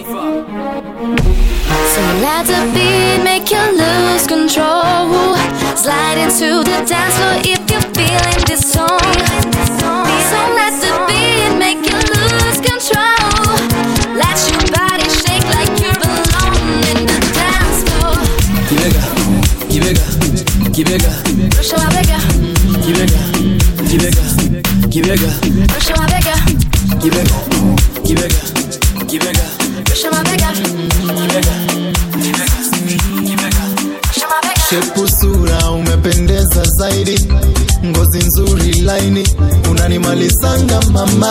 So let the beat make you lose control. Slide into the dance floor if you're feeling this song. So let the beat make you lose control. Let your body shake like you belong in the dance floor. Kibega, Kibega, Kibega, Push my bigger, Kibega, Kibega, Kibega, push my bigger, Kibega, Kibega, Kibega, push my unapendeza zaidi ngozi nzuri laini unanimalizanga mama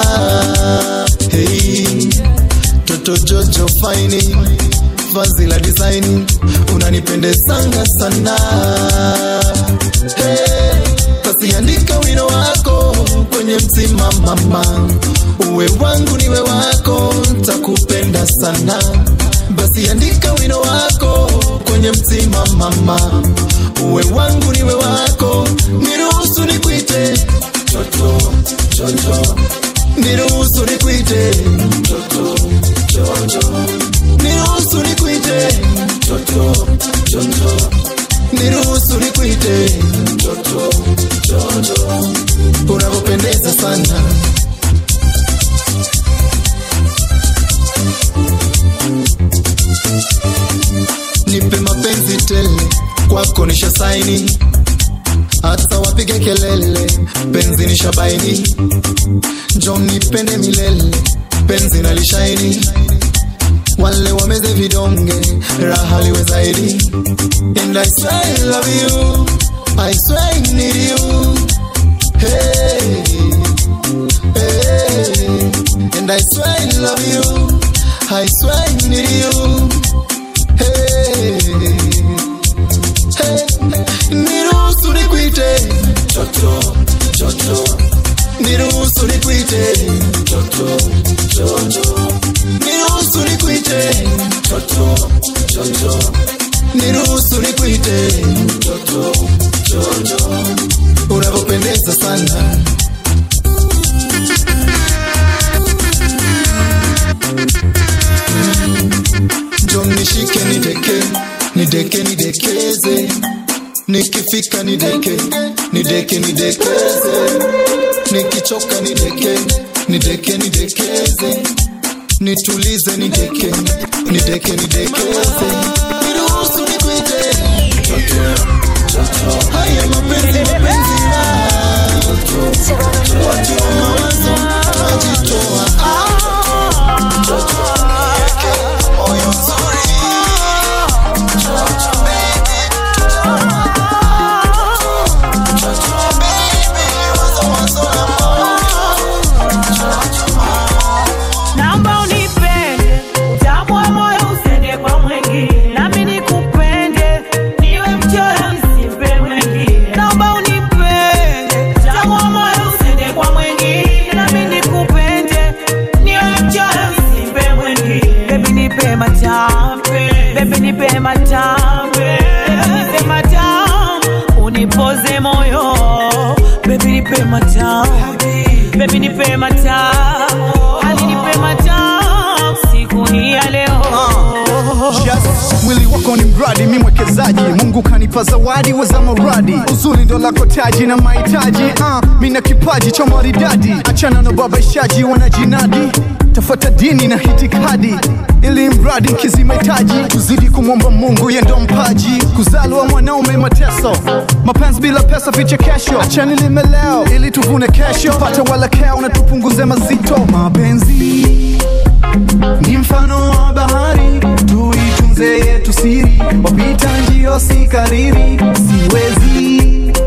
hey, toto jojo faini vazi la design unanipendezanga sana hey, basi andika wino wako kwenye mzima mama uwe wangu niwe wako takupenda sana basi andika wino wako kwenye mzima mama uwe wangu niwe wako niruhusu nikuite toto jojo niruhusu nikuite toto jojo niruhusu nikuite toto jojo niruhusu nikuite toto jojo unavyopendeza sana nipe mapenzi tele kwako nisha saini hata wapige kelele penzi nisha baini njo nipende milele penzi nalishaini wale wameze vidonge raha liwe zaidi and I swear I love you I swear I need you hey, hey. and I swear I love you I swear I need you hey, hey. niruhusu nikuite toto toto niruhusu nikuite toto toto niruhusu nikuite toto toto niruhusu nikuite toto toto unavyopendeza sana njo nishike nideke nideke nidekeze nikifika nideke nideke nidekeze nikichoka nideke nideke nidekeze nitulize nideke nideke nidekeze niruhusu nikuite haya mapenzi mapenzi watu wa mawazo wajitoa moyo mzuri Naomba unipende, utamu wa moyo usende kwa mwingine, nami nikupende, niwe mchoyo nisimpe mwingine. Naomba unipende, utamu wa moyo usende kwa mwingine, nami nikupende, niwe mchoyo nisimpe mwingine. Baby nipe matampe, baby nipe matampe, baby nipe matamu, unipoze moyo, baby nipe matamu, baby nipe matamu, hadi nipe matamu, siku hii ya leo. Yes, mwili wako ni mradi, mi mwekezaji. Mungu kanipa zawadi weza muradi, uzuri ndo lako taji na mahitaji. Uh, mi na kipaji cha maridadi, achana na babaishaji wanajinadi, tafuata dini na hitikadi ili mradi nkizi mahitaji, tuzidi kumwomba Mungu ye ndo mpaji, kuzaliwa mwanaume mateso, mapenzi bila pesa vichekesho, achani lime leo ili tuvune kesho, pata walakeo na tupunguze mazito. Mapenzi ni mfano wa bahari, tuitunze yetu siri, wapita njio si kariri, siwezi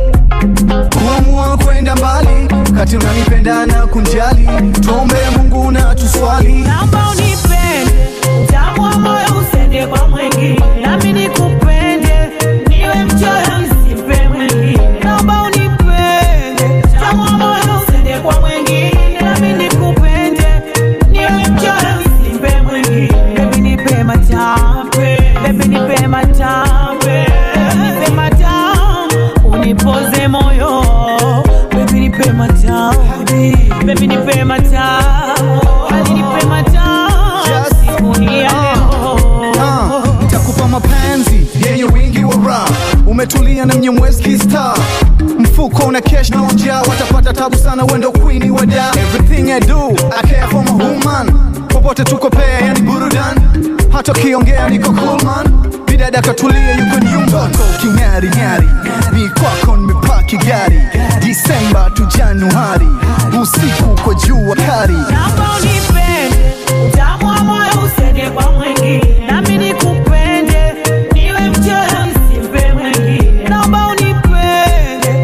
kuamua kwenda mbali kati unanipenda na kunjali, tuombe Mungu na tuswali. Naomba unipende, utamu wa moyo usende kwa mwingine, nami nikupende, niwe mchoyo nisimpe mwingine. Naomba unipende, utamu wa moyo usende kwa mwingine, nami nikupende, niwe mchoyo nisimpe mwingine. Baby nipe matampe, baby nipe matampe, baby nipe matamu, unipoze moyo, baby nipe matamu, baby nipe matamu, hadi nipe matamu, siku hii ya leo. Ah, nitakupa mapenzi yenye wingi wa raha, umetulia na mnyemwezi star mfuko una cash na njaa, watapata tabu sana, wendo queen wa da. Everything I do I care for my woman, popote tuko pea, yani burudan, hata ukiongea niko cool man, bidada katulia, yuko nyumba king'ari ng'ari, ni kwako nimepaki gari, Disemba tu Januari, usiku kwa jua kari. Naomba unipende, utamu wa moyo usende kwa mwingine, nami nikupende, niwe mchoyo nisimpe mwingine. Naomba unipende,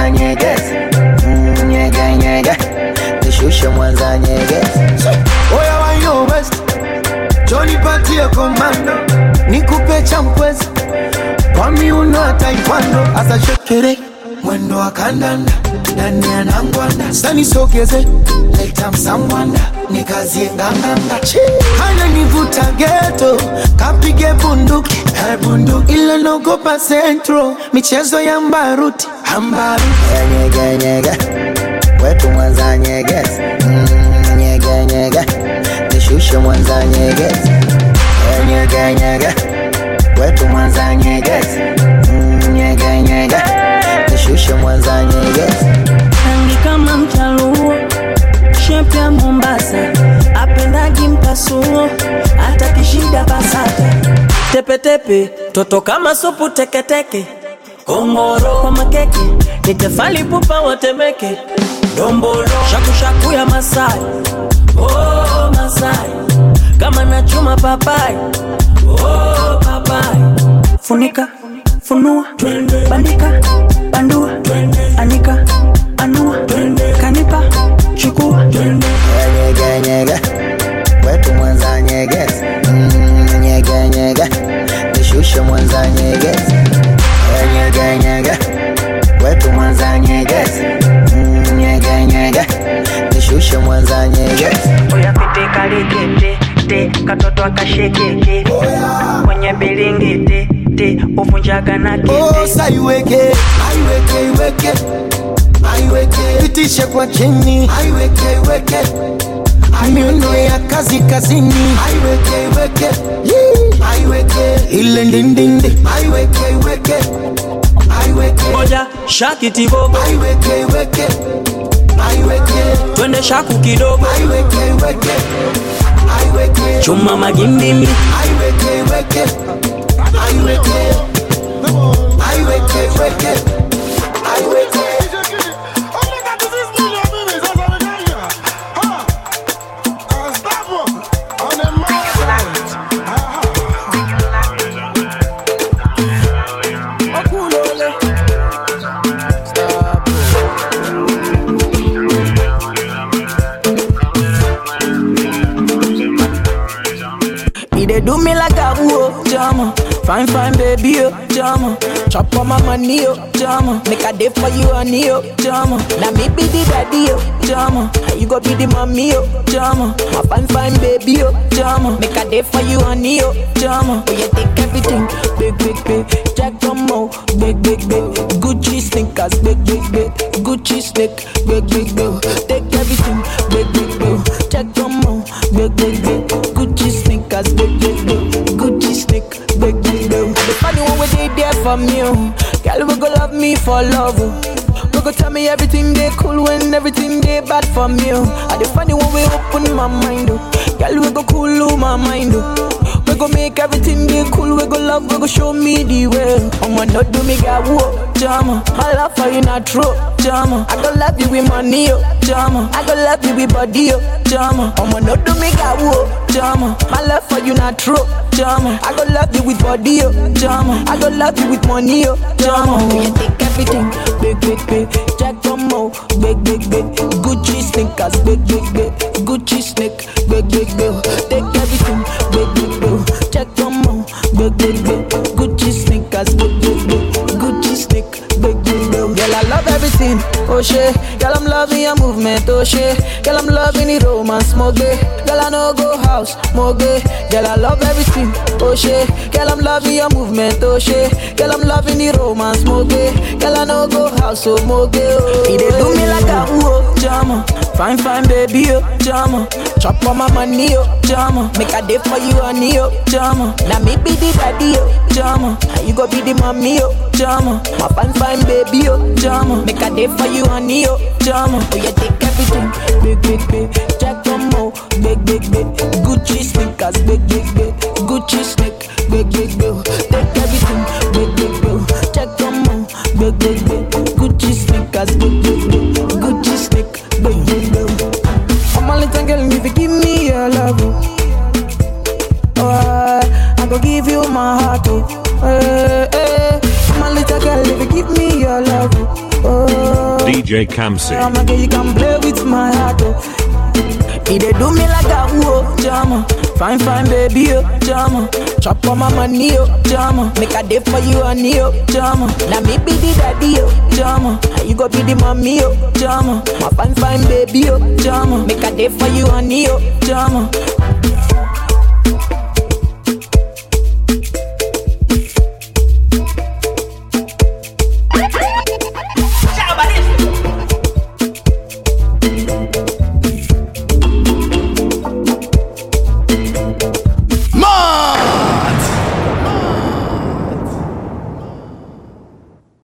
mwanza nyegezi mm, nyege nyege nishushe mwanza nyegezi oya wayo west jonipatie komando nikupe cha mkwezi kwa miuno ya taekwondo asa shekere mwendo wa kandanda ndani ya nangwanda sanisogeze leta msambwanda nikazie nganganga hana nivuta geto kapige bunduki eh, bunduki ila nogopa centro michezo ya mbaruti ambaruti nyege nyege wetu mwanza nyegezi mm, nyege nyege nishushe mwanza nyegezi Eh, nyege nyege wetu mwanza nyegezi mm, nyege nyege nishushe mwanza nyegezi rangi kama mchaluo shepu ya mombasa apendagi mpasuo hata kishida basata tepetepe toto kama supu teketeke kongoro kwa makeke ni tefali pupa watemeke dombolo shakushaku ya masai oh, masai kama nachuma papai oh, papai funika funua bandika bandua anika anua kanipa chukua nyege nyege wetu mwanza nyegezi mm, nyege nyege nishushe mwanza nyegezi Eh, nyege nyege wetu mwanza nyegezi mm, nyege nyege nishushe mwanza nyegezi oya pete kalikete te katoto akashekeke kwenye bilingiti te uvunjaga na kete saiweke aiweke iweke aiweke pitishe kwa chini aiweke iweke miuno ya kazi kazini aiweke iweke Yee. aiweke ile ndindindi aiweke iweke aiweke moja shakiti bobo aiweke iweke aiweke twende shaku kidogo aiweke iweke aiweke chuma magimbimbi aiweke iweke aiweke aiweke iweke aiweke He dey do me like a whoa, jama. Fine, fine, baby, oh, jama. Chop on my money, oh, jama. Make a day for you, honey, oh, jama. Now me be the daddy, oh, jama. You go be the mommy, oh, jama. My fine, fine, baby, oh, jama. Make a day for you, honey, oh, jama. Oh, you take everything, big, big, big. Jack Tomo, big, big, big. Gucci sneakers, big, big, big. Gucci sneak, big, big, big. Take everything, big, big, big. Jack Tomo, big, big, big. Gucci sneakers, big, big, big. Gucci sneak, big, big, big. The funny one where they there for me, oh. Girl, we go love me for love, oh. We go tell me everything they cool when everything they bad for me, oh. And the funny one we open my mind, oh. Girl, we go cool oh, my mind, oh. We go make everything be cool, we go love, we go show me the way. I'ma not do me got whoa, jama. My love for you not true, jama. I go love you with money, oh, jama. I go love you with body, oh, jama. I'ma not do me got whoa, jama. My love for you not true, jama. I go love you with body, oh, jama. I go love you with money, oh, jama. Oh, you take everything, big, big, big. Jack Tomo, big, big, big. Gucci sneakers, big, big, big. Gucci sneak, big, big, big. Take everything, big, big, big. Jack Tomo, big, big, big. Gucci sneakers, big, big, big. Gucci sneak, big, big, big. Girl, I love everything, oh shit. Girl, I'm loving your movement, oh shit. Girl, I'm loving the romance, more gay. Girl, I know go house, more gay. Girl, I love everything, oh shit. Girl, I'm loving your movement, oh shit. Girl, I'm loving the romance, more gay. Girl, I know go house, so more gay. Oh. He dey do me like a whoa, jama. Fine, fine, baby, oh, jama. Chop on my money, oh, jama. Make a day for you, honey, oh, jama. Now me be the daddy, oh, jama. And you go be the mommy, oh, jama. My fine, fine, baby, oh, jama. Make a day for you, honey, oh, jama. Oh, you take everything, big, big, big. Jack Tomo, big, big, big. Gucci sneakers, big, big, big. Gucci sneak, big, big, big. Take everything, big, big, big. Jack Tomo, big, big, big. Gucci sneakers, big, big, big. Gucci sneak, big, big, big. I'm a little girl, if you give me your love, oh, oh I, I go give you my heart, oh, eh, eh. I'm a little girl, if you give me your love, oh, DJ Kamsi. I'm a girl you can play with my heart, oh. He dey do me like a whoa, jama. Fine, fine, baby, oh, jama. Chop on my money, oh, jama. Make a day for you, honey, oh, jama. Now me be the daddy, oh, jama. And you go be the mommy, oh, jama. My fine, fine, baby, oh, jama. Make a day for you, honey, oh, jama.